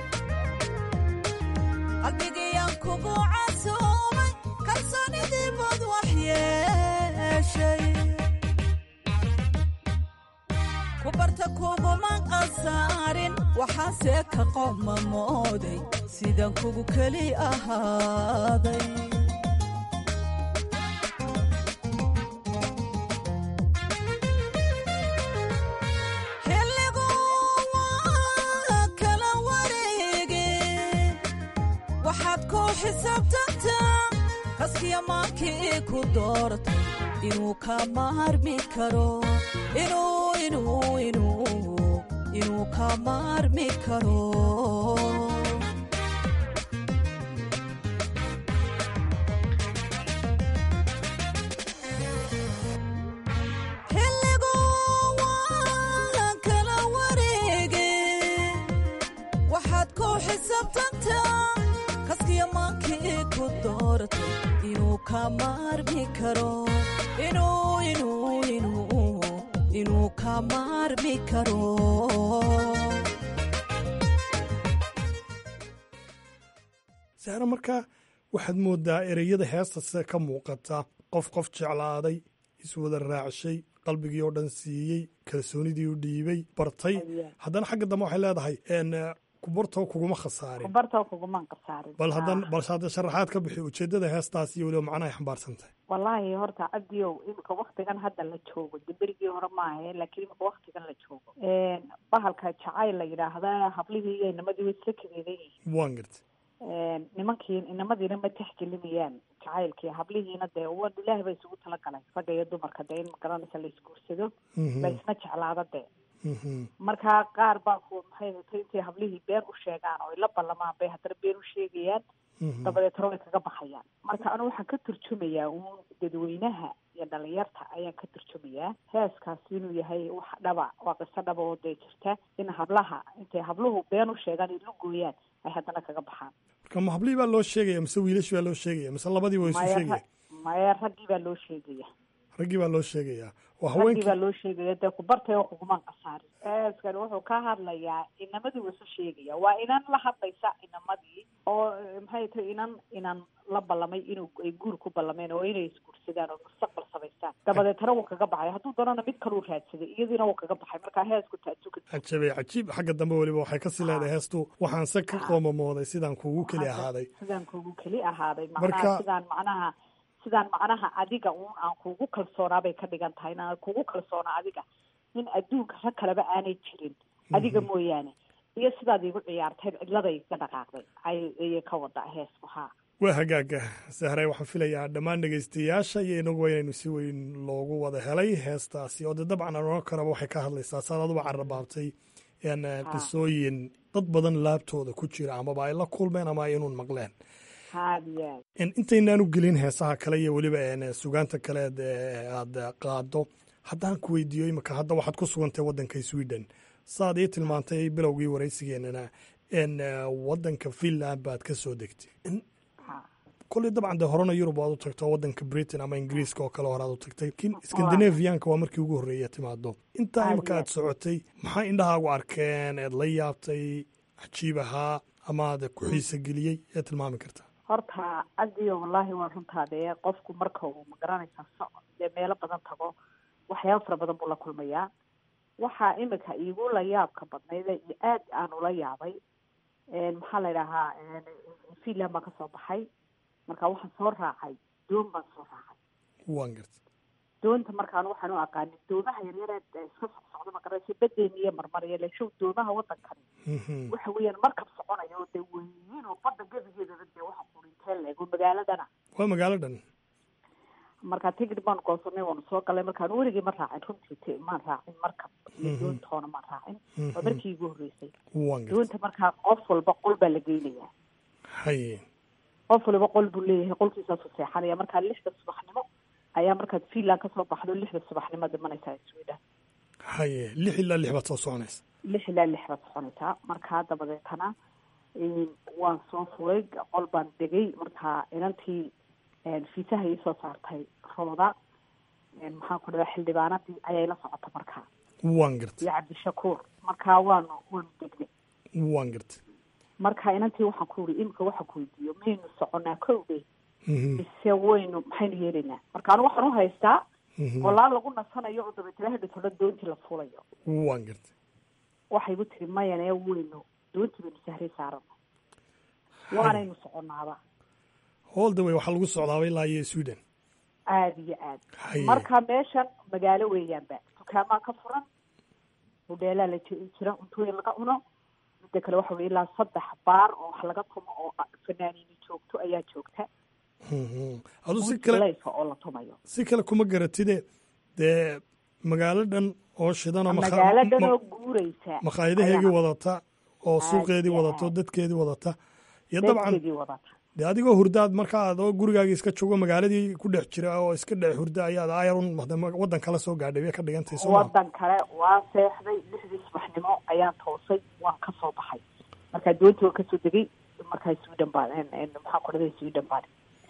qalbigiyaan kugu casuumay kalsoonidii bad wax yeeshay ku barta kuguma qasaarin waxaase ka qoomamooday sidaan kugu keli ahaaday xilligu waa kala wareege waxaad ku xisaabtantaa kaskiya maankii ku doortay inuu ka maarmi karo inuu inuu inuu inuu ka maarmi karo xilligu waa kala wareege waxaad ku xisaabtantaa kaskiya maankii ku doortay inuu ka maarmi karo inuu inuu inuu inuu ka maarmi karo saare markaa waxaad moodaa ereyada heesta sida ka muuqata qof qof jeclaaday iswada raacshay qalbigii oo dhan siiyey kalsoonidii u dhiibay bartay haddana xagga dambe waxay leedahay kubartoo kuguma khasaarin kubartoo kuguman qasaarin bal hadan balse hadda sharaxaad ka bixi ujeeddada heestaas iyo weliba macnaha ay xambaarsan tahay wallaahi horta cabdiyow imika waktigan hadda la joogo de berigii hore maahe laakiin imika waktigan la joogo bahalka jacayl la yidhaahda hablihii iyo inamadii way isla kadeedan yihiin waan garta nimankii inamadiina ma texgelinayaan jacaylkii hablihiina dee wa ilaahi ba isugu talagalay ragga iyo dumarka dee in magaranaysa la isguursado la isna jeclaado dee marka qaar baa ku maxay hatay intay hablihii been u sheegaan oo ay la ballamaan bay haddana been u sheegayaan dabadeetna way kaga baxayaan marka anu waxaan ka turjumayaa uun dadweynaha iyo dhalinyarta ayaan ka turjumayaa heeskaasi inuu yahay wax dhaba waa qiso dhaba oo dee jirta in hablaha intay habluhu been u sheegaan ay la gooyaan ay haddana kaga baxaan marka ma hablihii baa loo sheegaya mise wiilash baa loo sheegaya mise labadii waa isu maya sheegaya maya raggii baa loo sheegaya raggii baa loo sheegayaa waa raggii haweenkii baa loo sheegaya dee kubartay oo kugumaan qasaarin heeskani wuxuu ka hadlayaa inamadii wuu isu sheegaya waa inan la hadlaysa inamadii oo eh, maxay tahay inan inan la ballamay inuu ay guur ku ballameen oo inay isguursadaan oo mustaqbal samaystaan dabadeetana wuu kaga baxay hadduu doonana mid kaluu raadsaday iyadiina wuu kaga baxay marka heesku taasuka cajabe cajiib xagga dambe weliba waxay kasii leedahay heestu waxaan se ka qoomamooday sidaan kuugu keli ahaaday sidaan kuugu keli ahaaday Marka- macnaha sidaan macnaha sidaan macnaha adiga uun aan kuugu kalsoonaa bay ka dhigan tahay inaan kuugu kalsoona adiga in adduunka rag kaleba aanay jirin adiga mooyaane iyo sidaad iigu ciyaartay cidladay ka dhaqaaqday ay ayay ka wada heesku haa waa hagaaga sahray waxaan filayaa dhammaan dhegaystayaasha iyo inaguba inaynu si weyn loogu wada helay heestaasi oo de dabcan anoo kaleba waxay ka hadlaysaa saad aduba carrabaabtay een, eh, qisooyin dad badan laabtooda ku jira amaba ay la kulmeen ama ay inuun maqleen haadiyaa En intaynaanu gelin heesaha kale iyo weliba een, sugaanta kaleed ee aad qaado haddaan ku weydiiyo imika hadda waxaad ku sugantay waddanka sweden saad ii tilmaantay bilowgii waraysigeenana en waddanka finland baad ka soo degtay En koley dabcan dee horena yurub aad u tagto waddanka britain ama ingiriiska oo kale hore aad u tagtay lakiin scandinavianka waa markii ugu horreeya timaado intaa imika aad socotay maxaa indhahaagu arkeen eed la yaabtay cajiib ahaa ama aad ku xiisa geliyey ee tilmaami kartaa horta adiyo wallaahi waa runtaadee qofku marka uu magaranaysaa socod dee meelo badan tago waxyaaba fara badan buu la kulmayaa waxaa imika iigu la yaabka badnayd ee aad aan ula yaabay maxaa la idhahaa finland baan kasoo baxay marka waxaan soo raacay doon baan soo raacay waan garta doonta markaan waxaan u aqaanin doomaha yaryar ee iska socsocdo magaranaysa badeeni iyo marmariya leshow doomaha waddankani waxa weeyaan markab soconayo oo dee weyn oo badda gebigeedaba dee waxa qurintee leego magaaladana waa magaalo dhan marka tigid baan goosanay waanu soo galay markaan weligii ma raacin runtii t maan raacin markab iyo doontoona maan raacin waa markii igu horreysay waan garta doonta markaa qof walba qol baa la geynayaa haye qof waliba qol buu leeyahay qolkiisaasu seexanaya markaa lixda subaxnimo ayaa markaad finland kasoo baxdo lixda subaxnimo dhimanaysaa sweden haye lix ilaa lix baad soo soconaysa lix ilaa lix baad soconaysaa markaa dabadeetana waan soo furay qol baan degay markaa inantii fiisaha ii soo saartay rooda maxaan ku dhadaa xildhibaanadii ayay la socota markaa waan garta iyo cabdishakuur markaa waanu waanu degnay waan garta marka inantii waxaan ku uri imika waxaan ku weydiiyo maynu soconaa kowdhe mise waynu maxaynu yeelaynaa marka anu waxaan u haystaa walaa lagu nasanayo oo dabeetana hadhatoona doontii la fulayo waan garta waxay igu tiri mayane weynu doontii baynu sahray saarano waanaynu soconaaba holda way waxaa lagu socdaaba ilaa iyo sweden aada iyo aad Haye. marka meeshan magaalo weeyaanba dukaamaa ka furan hudheelaa la ji- jira cuntooyin laga cuno midda kale waxa weye ilaa saddex baar oo wax laga tumo oo fanaaniini joogto ayaa joogta adu si kale layfa oo la tumayo si kale kuma garatide dee magaalo dhan oo shidanoo magaalo dhan oo guureysa makhaayadaheegii ayaa- wadata oo suuqeedii wadata oo dadkeedii wadata iyo dabcan dadkeedii wadata dee adigoo hurdaad marka aad oo gurigaagii iska joogo magaaladii ku dhex jira oo iska dhex hurda ayaad ayarun waddan kala soo gaadhay bay ka dhigantay soo maa wadan kale waa seexday lixdii subaxnimo ayaan toosay waan kasoo baxay markaa doontii waan kasoo degay markaa sweden baan maxaan ku dhaday sweden baan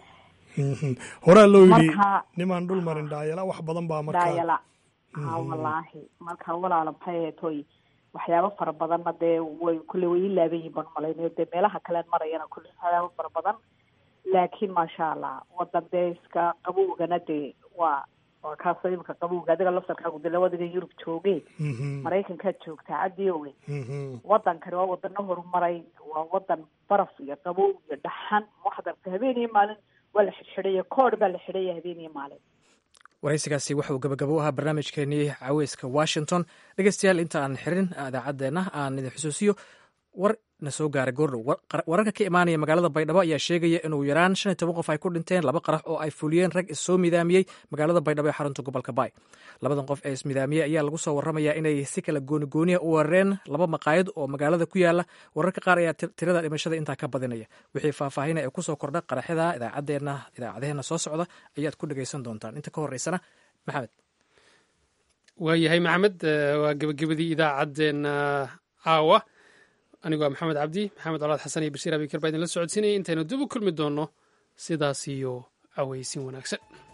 horaa loo yidhi Marka- nimaan dhul marin dhaayala wax badan baa markaa daayala ha wallaahi marka walaala maxay ahayd hoy waxyaabo fara badanna dee way kulle way ii laaban yihin baan umalaynayo dee meelaha kalean marayana kulle waxyaabo fara badan laakiin maasha allah wadan dee iska qabowgana dee waa waa kaasoo imika qabowga adiga laftarkaagu dee labadiga yurub jooge maraykankaad joogtaa cadiowe wadankani waa wadano horumaray waa wadan baraf iyo qabow iyo dhaxan waxaad aragtay habeen iyo maalin waa la xidhxidhaya koodh baa la xidhaya habeen iyo maalin waraysigaasi wuxuu gabagabo u ahaa barnaamijkeenii caweyska washington dhegeystayaal inta aan xirin idaacaddeenna aan idin xusuusiyo war na soo gaaray goordhow wararka ka imaanaya magaalada baydhabo ayaa sheegaya inuu yaraan shan iyo toban qof ay ku dhinteen laba qarax oo ay fuliyeen rag issoo midaamiyey magaalada baydhabo ee xarunta gobolka baay labadan qof ee ismidaamiyey ayaa lagu soo warramaya inay si kala goonigooniya u weerareen laba maqaayad oo magaalada ku yaala wararka qaar ayaa tirada dhimashada intaa ka badinaya wixii faahfaahina ee kusoo kordha qaraxyada idaacadeena idaacadaheena soo socda ayaad ku dhegaysan doontaan inta ka horeysana maxamed waayahay maxamed waa gebagabadii idaacaddeenna caawa anigu waa maxamed cabdi maxamed colaad xasan iyo bashiir abikar baa idinla socodsiinaya intaynu dib u kulmi doonno sidaas iyo aweysin wanaagsan